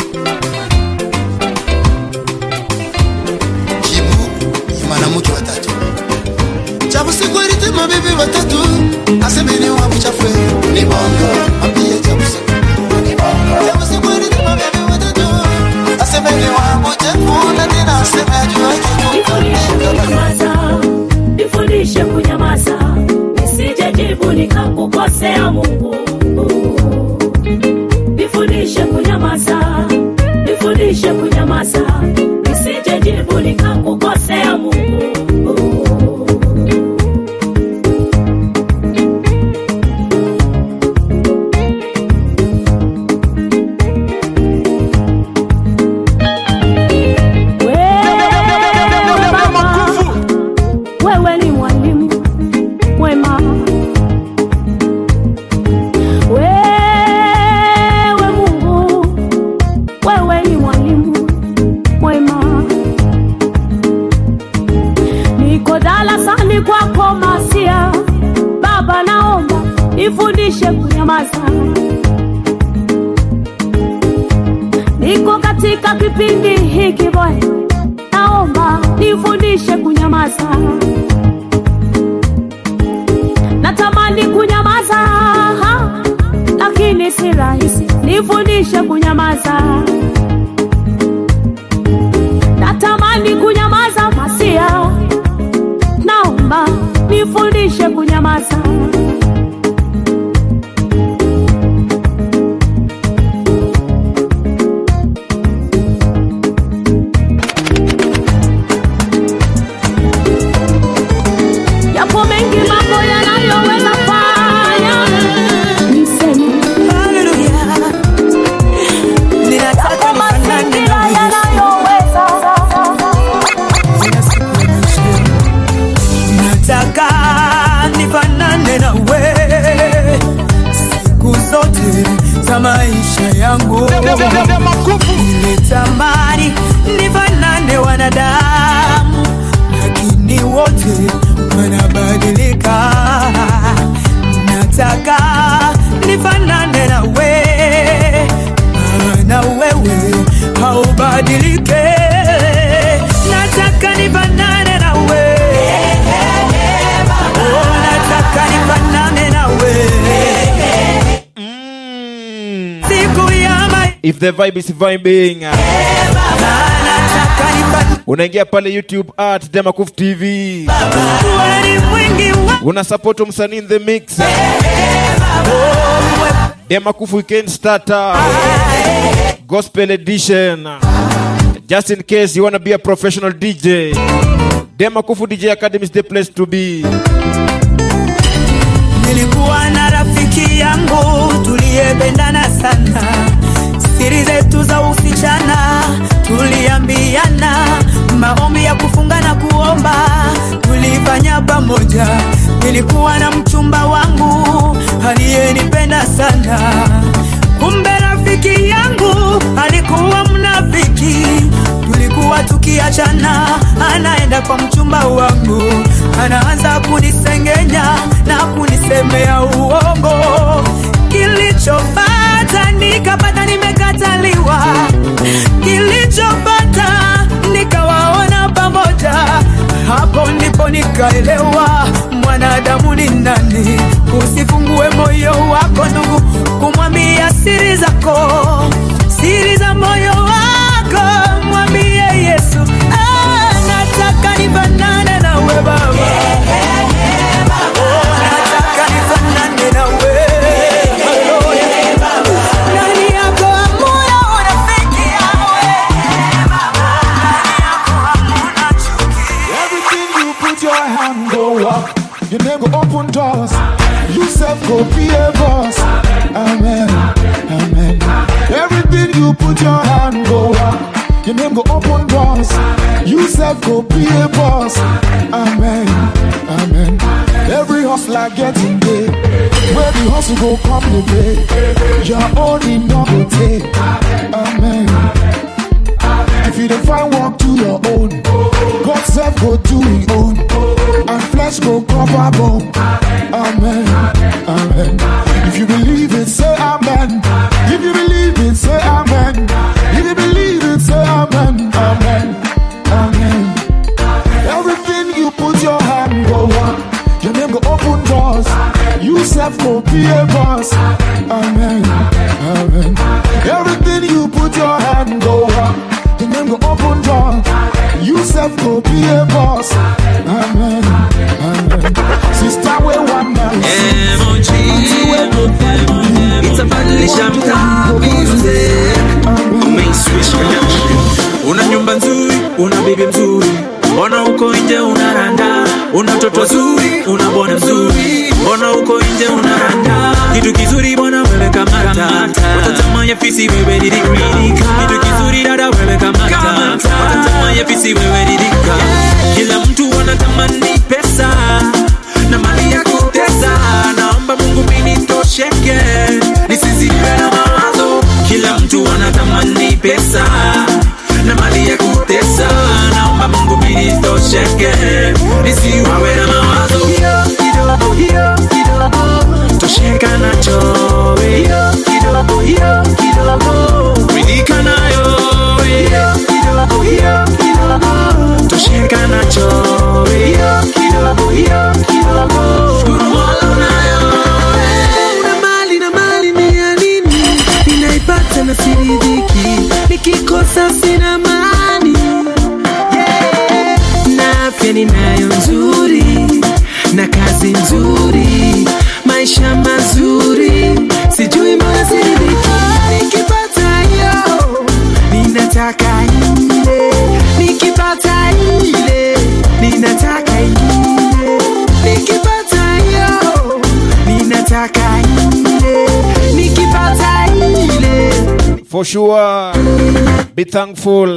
jibu ni mwanamke watatu chabusiku alitema bibi watatu asemeni wa buchafwe ni bongo ambie chabusiku ni bongo chabusiku alitema bibi watatu asemeni wa buchafu na tena aseme ajua kunyamaza, nifundishe kunyamaza, nisije jibu nikakukosea Mungu. Nifundishe kunyamaza, nifundishe kunyamaza, nisije jibu nikakukosea Mungu. wewe ni mwalimu mwema wewe mungu wewe ni mwalimu mwema niko darasani kwako masia baba naomba nifundishe kunyamaza niko katika kipindi hiki bwana naomba nifundishe kunyamaza natamani kunyamaza ha, lakini si rahisi nifundishe kunyamaza natamani kunyamaza masia naomba nifundishe kunyamaza yapo mengi mambo yanayoweza fanya niseme Ninataka nifanane na yanayoweza nataka nifanane na we siku zote za maisha yangu nilitamani nifanane wanadamu lakini wote wanabadilika nataka nifanane na we maana wewe haubadilike nataka nifanane na we Oh, nataka nifanane na we siku ya mai if the vibe is vibing unaingia pale youtube at demakuf tv una support msanii in the mix demakuf weekend starter gospel edition just in case you wanna be a professional dj demakufu dj academy is the place to be nilikuwa na rafiki yangu tuliyependana sana siri zetu za usichana tuliambiana maombi ya kufunga na kuomba tulifanya pamoja nilikuwa na mchumba wangu aliyenipenda sana kumbe rafiki yangu alikuwa mnafiki tulikuwa tukiachana anaenda kwa mchumba wangu anaanza kunisengenya na kunisemea uongo kilichopata nikapata nimekataliwa kilichopata nikawaona pamoja hapo ndipo nikaelewa mwanadamu ni nani usifungue moyo wako ndugu kumwambia siri zako siri za moyo wako mwambie yesu ah, nataka nifanane nawe baba Oh, nataka nifanane nawe ndani yako hamuna urafiki Everything you put your hand go up. Your name go open doors. You self go be a boss. Amen. Amen. Everything you put your hand go up. Your name go open doors. You self go be a boss. Amen. Amen. Every hustler getting paid. Where the hustle go come the pay. Your own in double take. Amen. If you don't find work, do your own. God self go do his own. And flesh go cover bone. Amen. Amen. If you believe it, say amen. If you believe it, say amen. If you believe it, say amen. Amen. Amen. Everything you put your hand go up. Your name go open doors. You self go be a boss. Amen. Amen. Everything you put your hand go up. The name go open door. You self go be a boss. Amen. Amen. Sister, we one man. itabadilisha mtaa music Main switch production. una nyumba nzuri una bibi mzuri mbona uko nje unaranda una toto zuri una bwana mzuri mbona uko nje unaranda kitu kizuri bwana wewe kamata watatamanya fisi wewe didika kitu kizuri dada wewe kamata watatamanya fisi wewe didika kila mtu anatamani pesa na mali ya kutesa naomba mungu mimi nitosheke nisizidiwe na mawazo kila mtu anatamani pesa na mali ya kutesa naomba mungu mimi nitosheke nisiwawe na mawazo kidogo hiyo kidogo tosheka nacho hiyo kidogo hiyo kidogo ridhika nayo hiyo kidogo hiyo kidogo tosheka nacho hiyo kidogo hiyo kidogo shukuru mola unayo na mali na mali ni ya nini ninaipata na siridhiki nikikosa sina mani yeah. na afya ninayo nzuri na kazi nzuri maisha mazuri sijui mbona siridhiki nikipata hiyo ninataka ile nikipata ile ninataka ile nikipata hiyo ninataka ile nikipata ile For sure. Be thankful.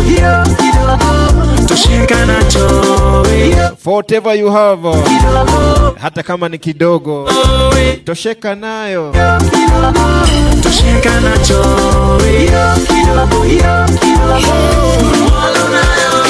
tosheka nacho For whatever you have. Hata kama ni kidogo. Tosheka nayo. tosheka nacho kidogo hiyo kidogo Mola unayo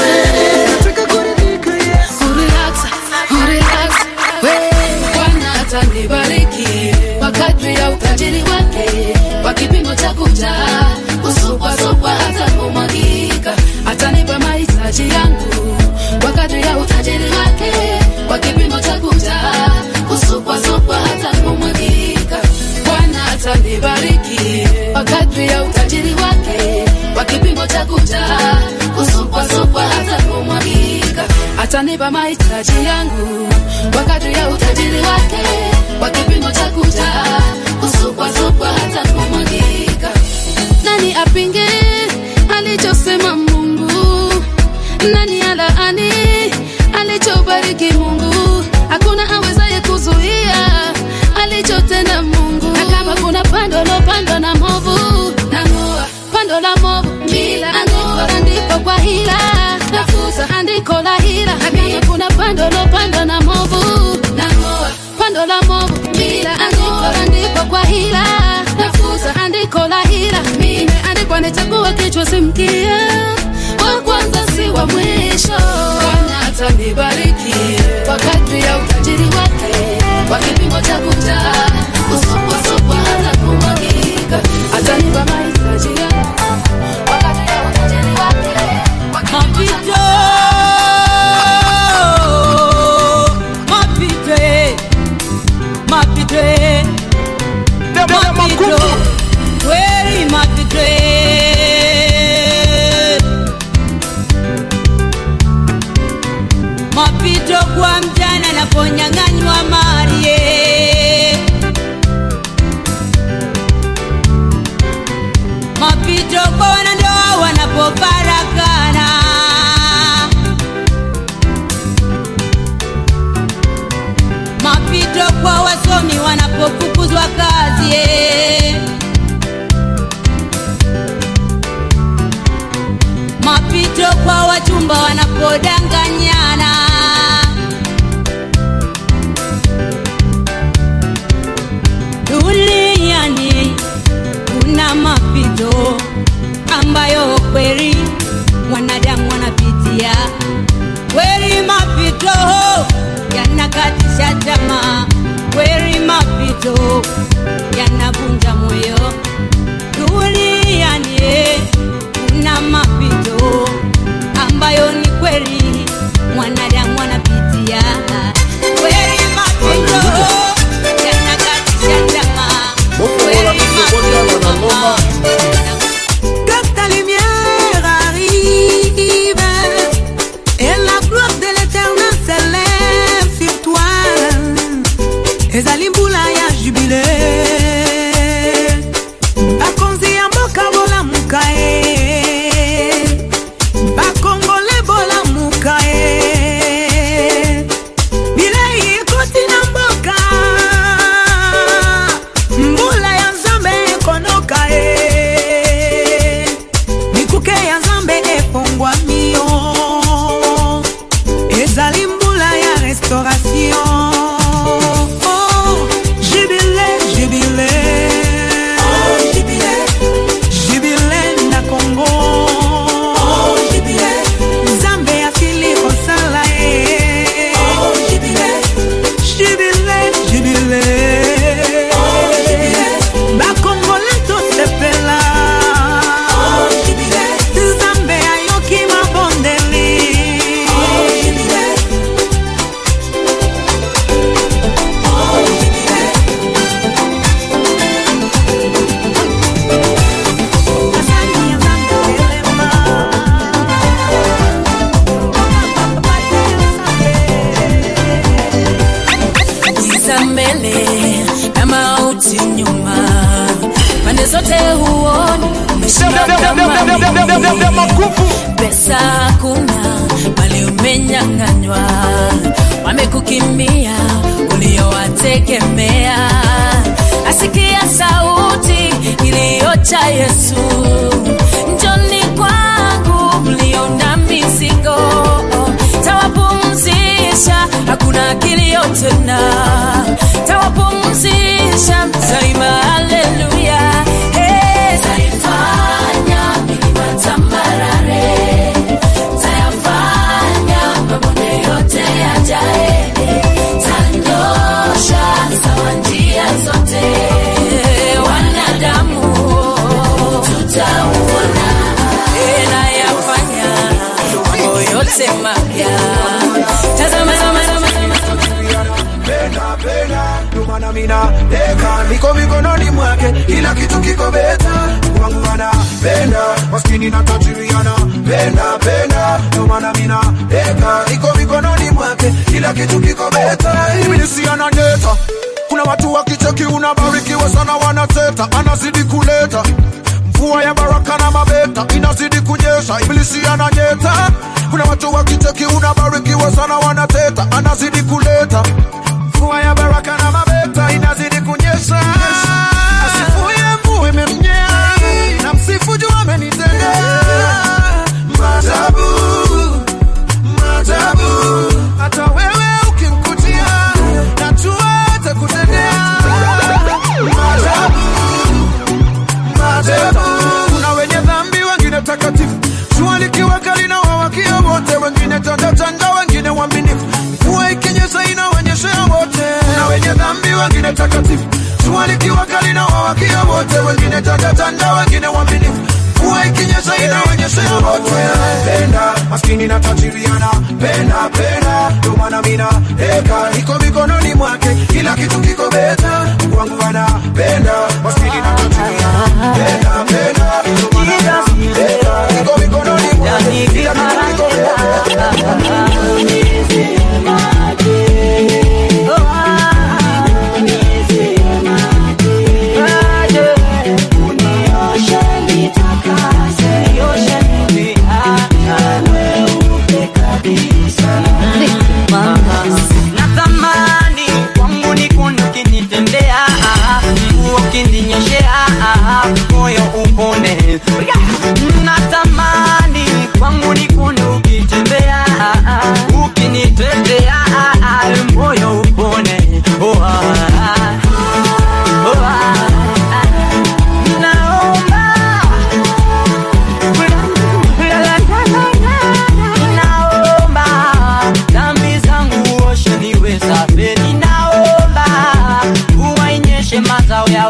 Urelax, urelax, we. Bwana atanibariki kwa kadri ya utajiri wake, kwa kipimo cha kujaa, kusupwasupwa hata kumwagika. Atanipa mahitaji yangu kwa kadri ya utajiri wake, kwa kipimo cha kujaa, kusupwasupwa hata kumwagika. Bwana atanibariki kwa kadri ya utajiri wake, kwa kipimo cha kujaa, kusupwasupwa hata kumwagika. Atanipa mahitaji yangu kwa kadri ya utajiri wake, kwa kipimo cha kujaa, kusupwasupwa hata kumwagika. Nani apinge alichosema Mungu? Nani alaani alichobariki Mungu? Hakuna awezaye kuzuia alichotenda Mungu. Na kama kuna pando lopandwa na movu, nang'oa pando la movu bila andiko andiko kwa hila, nafuta andiko la hila. Na kama kuna pando lopandwa na movu, wa kichwa si mkia wa kwanza si wa mwisho bwana atanibariki kwa kadri ya utajiri wake kwa kipimo cha kujaa usuposupwa hata kumwagika atanipa mahitaji yangu kwa kadri ya utajiri wake kwa kipimo cha Mapito, mapito, mapito, kweli mapito. Mapito kwa mjana anaponyang'anywa mali ye. Mapito kwa wanandoa wanapofarakana. mapito kwa wasomi wanapofukuzwa kazi ye. mapito kwa wachumba wanapodanganyana duniani kuna mapito ambayo kweli mwanadamu wanapitia kweli mapito yanakatisha tamaa kweli mapito yanavunja moyo duniani kuna mapito ambayo ni kweli mwanadamu anapitia kweli mapito yanakatisha tamaa kweli mapito Que ta lumière arrive et la gloire de l'éternel s'élève sur toi. ezali mbula ya jubile bakonzi ya mboka bolamuka ye bakongole bolamuka ye bilei ekoti na mboka mbula ya nzambe ekonoka ye mikuke ya nzambe efongwami yo ezali mbula ya restauration Oh, jubile, jubile. Jubile na Congo. Nzambe asili kosala ye. Jubile, jubile. bakongole tosepela nzambe ayoki mabondeli giza mbele na mauti nyuma, pande zote huoni umeshinda kama pesa hakuna, bali umenyang'anywa, wamekukimbia uliowategemea. Asikia sauti iliyocha Yesu, njoni kwangu mlio na mizigo, tawapumzisha, hakuna kilio tena, tawapumzisha, taima haleluya. Hey, taifanya milima tambarare, tayafanya mabonde yote yajae, tanyosha sawa njia zote, wanadamu tutauona tena yafanya mambo yote mapya. Tazama, tazama, tazama, penda penda ndomana mina deka niko mikononi mwake kila kitu kiko beta wangu anapenda maskini na tajiri anapenda penda ndomana mina deka niko mikononi mwake kila kitu kiko beta ibilisi ananyeta kuna watu wakicheki unabarikiwa sana wanateta anazidi kuleta mvua ya baraka na mabeta inazidi kunyesha ibilisi ananyeta kuna watu wakicheki unabarikiwa sana wanateta anazidi kuleta mvua ya baraka na mabeta inazidi kunyesha asifuye mvua imemnyea na msifu juu amenitendea maajabu maajabu hata wewe ukimkutia najua atakutendea maajabu maajabu kuna wenye dhambi wengi takatifu jua likiwa kali na wawakia wote wengine tatatanda wengine waminifu mvua ikinyesha inaonyeshea wote penda maskini na tajiriana penda penda ndio maana mina eka iko mikononi mwake kila kitu kiko beta kwangu anapenda maskini na tajiriana penda penda ndio maana mina eka iko mikononi mwake kila kitu kiko beta natamani kwangu ni kundu kinitendea mvua ukininyeshea moyo upone natamani kwangu ni kundu ukitembea ukinitetea moyo upone oh, ah, oh, ah. Naomba Ninaomba dhambi zangu oshe niwe safi. Ninaomba mvua inyeshe mazao ya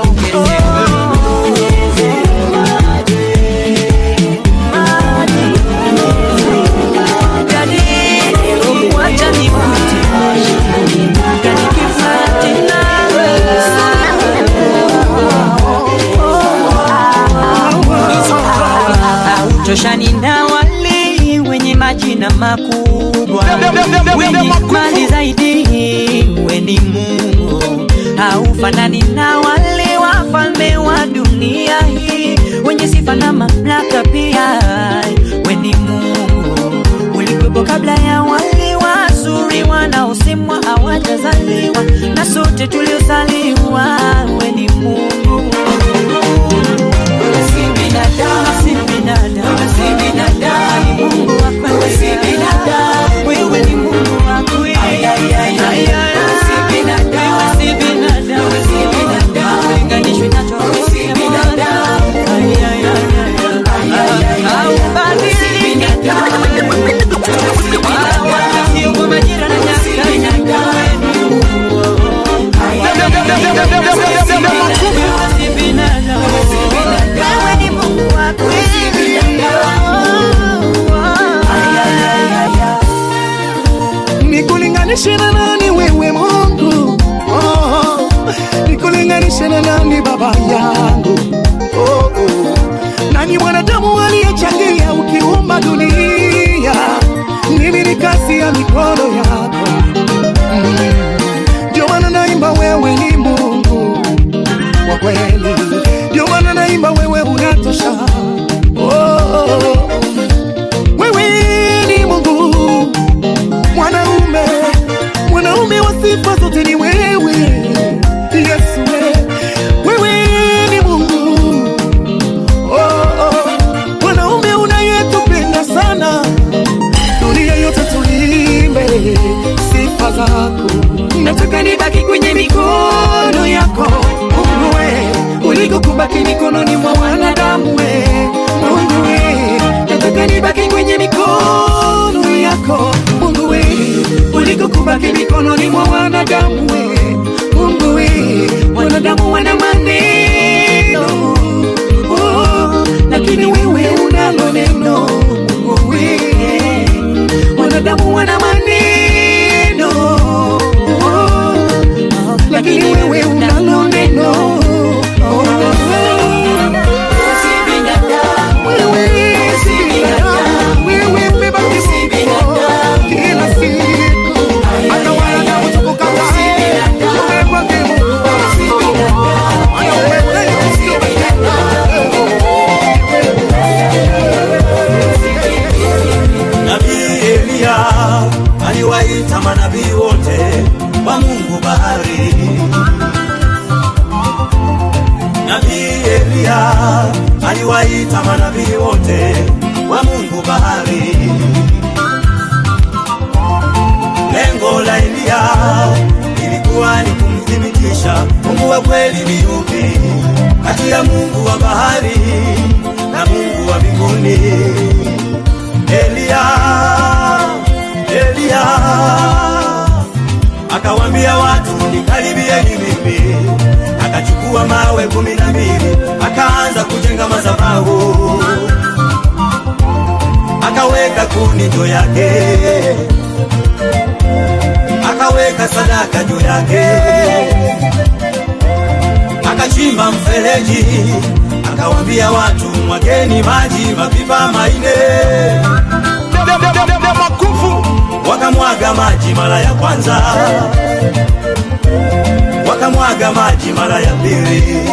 toshani na wale wenye majina makubwa wenye mali zaidi weni Mungu haufanani na wale wafalme wa dunia hii wenye sifa na mamlaka pia weni Mungu ulikuwepo kabla ya wale wazuri wanaosemwa hawajazaliwa na sote tuliozaliwa weni Mungu si binadamu, si binadamu, si binadamu, ni Mungu wa kweli. Si binadamu, wewe ni Mungu wa kweli. Ay, ay, ay, ay, ay, si binadamu, si binadamu, si binadamu, linganishwi na chochote. Si binadamu, ay, ay, ay, ay, ay, ay, ay, haubadiliki. Wala sio kwa majira na nyakati. Ay, ay, ay, ay, ay, ay, si binadamu, si binadamu, si binadamu. Wewe ni Mungu wa kweli. Ay, ay, ay, ay, ay. nikulinganishe na nani wewe mungu oh, nikulinganishe na nani baba yangu oh, oh. nani mwanadamu aliyechangia ukiumba dunia mimi ni kazi ya mikono yako Mm. ndio maana naimba wewe ni mungu kwa kweli ndio maana naimba wewe unatosha oh, oh, oh. wewe ni mungu mwanaume mwanaume wa sifa zote ni wewe yesu we. wewe ni mungu oh, oh. mwanaume unayetupenda sana dunia yote tulimbe sifa zako nataka nibaki kwenye mikono yako mungu we kuliko kubaki mikononi mwa wanadamu we mungu we nataka nibaki kwenye mikono yako mungu we kuliko kubaki mikononi mwa wanadamu we mungu we wanadamu wana maneno oh, lakini wewe unalo neno mungu we wanadamu wana maneno oh, lakini wewe unalo neno oh, wewe si binadamu, wewe umebaki Mungu kila siku. Hata wanadamu tukukataa, wewe kwake Mungu. Haya, wewe sio Nabii Eliya aliwaita manabii wote wa Mungu bahari. Nabii Eliya aliwaita manabii wote wa Mungu bahari. Lengo la Eliya ilikuwa ni kumthibitisha Mungu wa kweli ni yupi kati ya Mungu wa bahari na Mungu wa mbinguni. Eliya, Eliya akawambia watu nikaribieni mimi akachukua mawe kumi na mbili akaanza kujenga madhabahu akaweka kuni juu yake akaweka sadaka juu yake akachimba mfereji akawambia watu mwageni maji mapipa maine makufu wakamwaga maji mara ya kwanza wakamwaga maji mara ya pili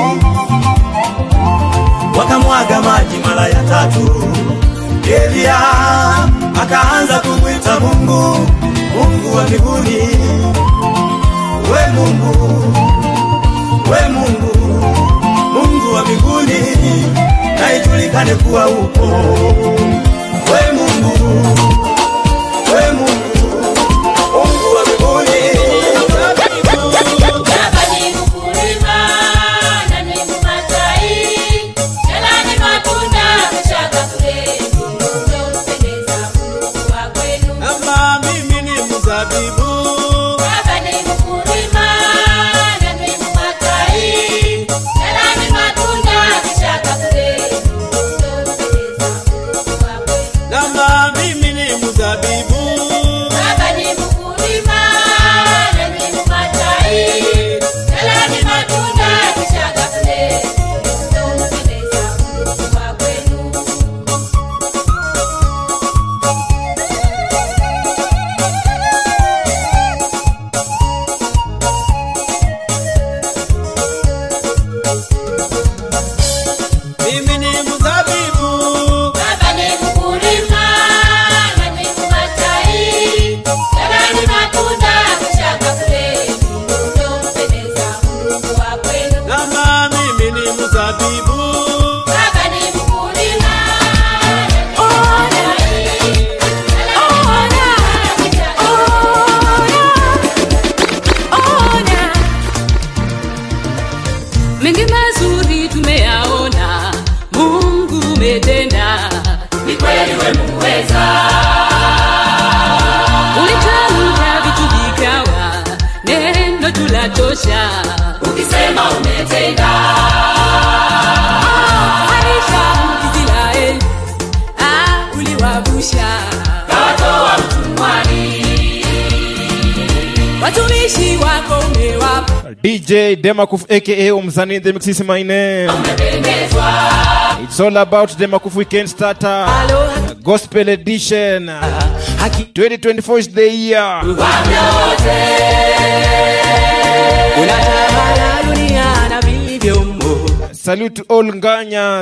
wakamwaga maji mara ya tatu Elia akaanza kumwita Mungu, Mungu wa mbinguni, we Mungu, we Mungu, Mungu wa mbinguni, na ijulikane kuwa upo, we Mungu, we Mungu, Mungu wa mbinguni. Baba ni mkulima na ni mmatai, tena ni matunda kuchaka kule unaompendeza Mungu wa kwenu. Ama mimi ni mzabibu Baba ni mkulima na ni mmatai, tena ni matunda kuchaka kule unaompendeza Mungu wa kwenu. Ama mimi ni mzabibu Baba ni mkulima na ni mmatai, tena ni matunda kuchaka kule unaompendeza Mungu wa kwenu. mimi ni mzabibu Baba ni mkulima na ni mmatai, tena ni matunda kuchaka kule unaompendeza Mungu wa kwenu. Ama mimi ni mzabibu Baba ni mkulima na ni mengi mazuri tumeyaona mungu umetenda ni kweli we muweza ulitamka vitu vikawa neno tulatosha ukisema umetenda harisha israeli ah, uliwavusha kawatoa utumwani watumishi wako umewapa DJ Demakuf aka Umzani in the mix is my name. It's all about Demakuf Weekend Starter. Gospel Edition. 2024 is the year. unatawala dunia na vilivyomo Salute to all Nganyas.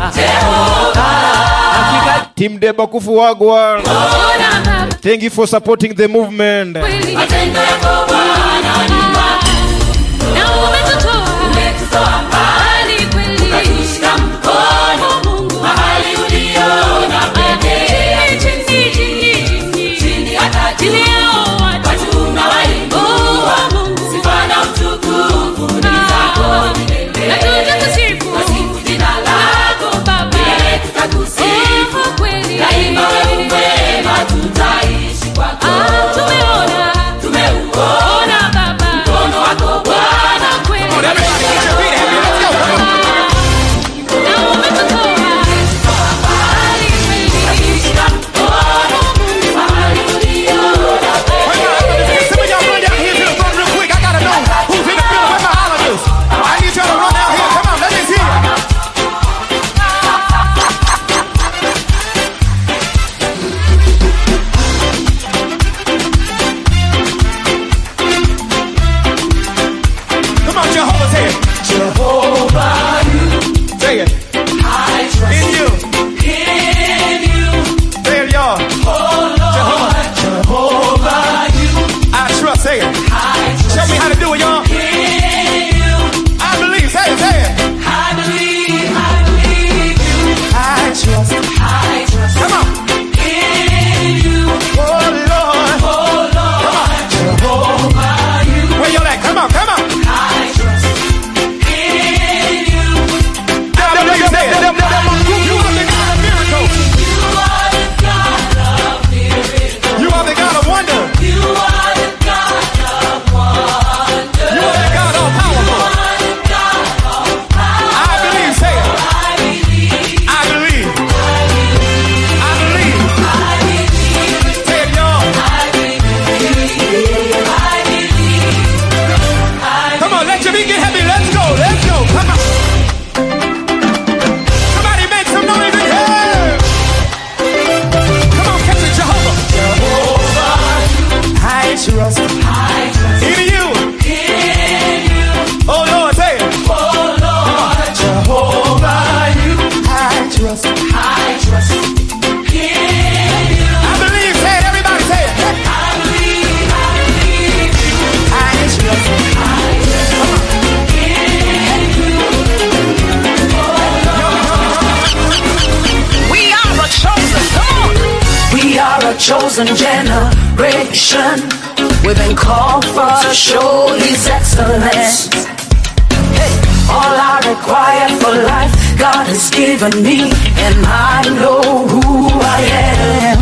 Team Debakufu Wagwan. Thank you for supporting the movement. matendo yako Bwana ni makuu. na umetutoa Umetutoa mbali kweli ukatushika mkono mahali uliona pekee chini chini chini chini hata juu chini yao watu watu na waimbua sifa na utukufu ni zako milele na tutakusifu Tasifu jina lako Baba. milele tutakusifu Oh, kweli. daima wewe mwema tutaishi kwako Ah, tumeona tumeuona Baba mkono wako Bwana kweli chosen generation. We've been called for to show His excellence. Hey, all I require for life, God has given me, and I know who I am.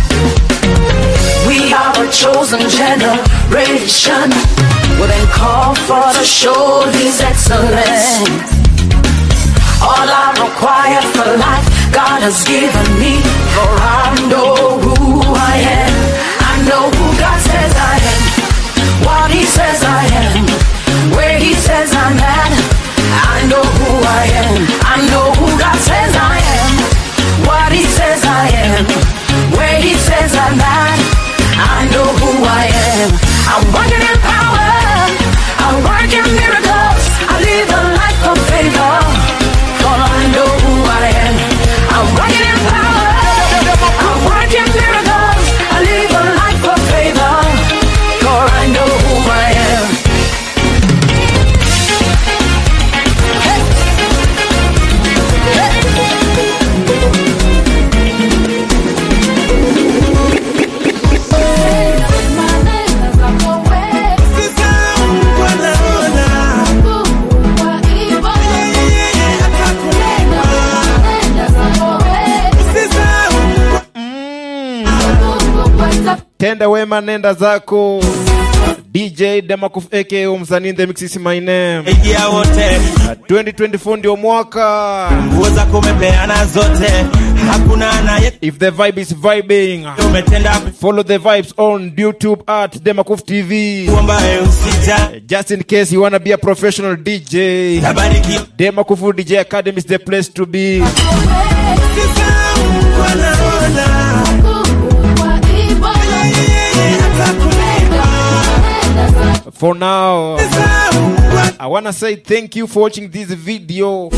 We are a chosen generation. We've been called for to show His excellence. All I require for life, God has given me, for I know who I am. I know who God says I am, what He says I am, where He says I'm at. I know who I am. I know who God says I am, what He says I am, where He says I'm at. I know who I am. I'm working in power. I work in miracles. I live a life of favor. For I know who I am. I'm working in power. I work in miracles. I live a life of favor. For I know who I am. tenda wema nenda zako dj demakuf aka msanii the mix is my name Ingia wote 2024 ndio mwaka nguo zako umepeana zote hakuna anaye if the vibe is vibing umetenda follow the vibes on youtube at demakuf tv ambaye usija just in case you wanna be a professional dj Tabariki. demakufu dj academy is the place to be for now i wanna say thank you for watching this video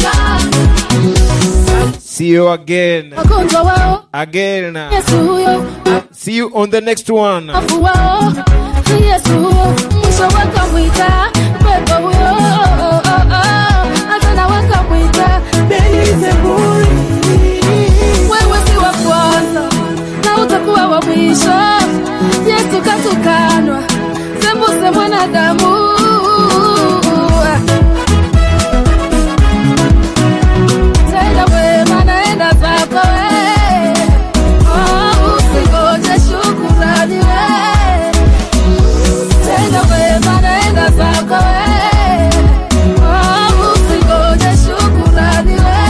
see you again wagonjwa wao again yesu huyo see you on the next one afu wao yesu huyo mwisho wakamwita pepo huyo hata na wakamwita belizebuli wewe si wa kwanza na utakuwa wa mwisho yesu katukanwa sembuse mwanadamu tenda wema naenda zako we Oh, usingoje shukurani we tenda wema naenda zako we Oh, usingoje shukurani we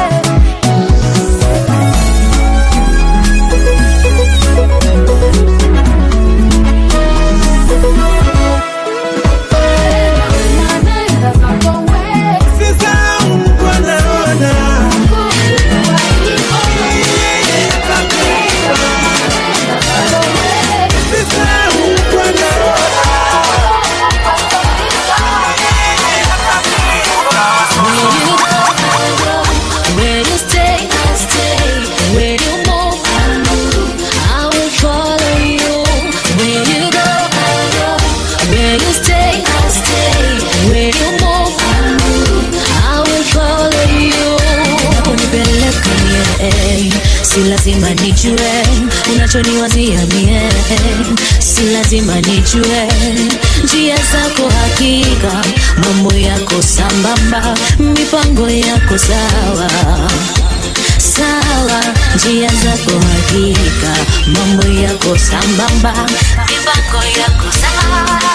Where you stay, I stay. Where you move, I move. I will follow you. Where you go, I go. Where you stay, I stay. Where you move, I move. I will follow you. Unipeleka mie, si lazima nijue unachoniwazia mie, si lazima nijue njia zako hakika, mambo yako sambamba, mipango yako sawa sawa, njia zako hakika, mambo yako sambamba, mipango yako sawa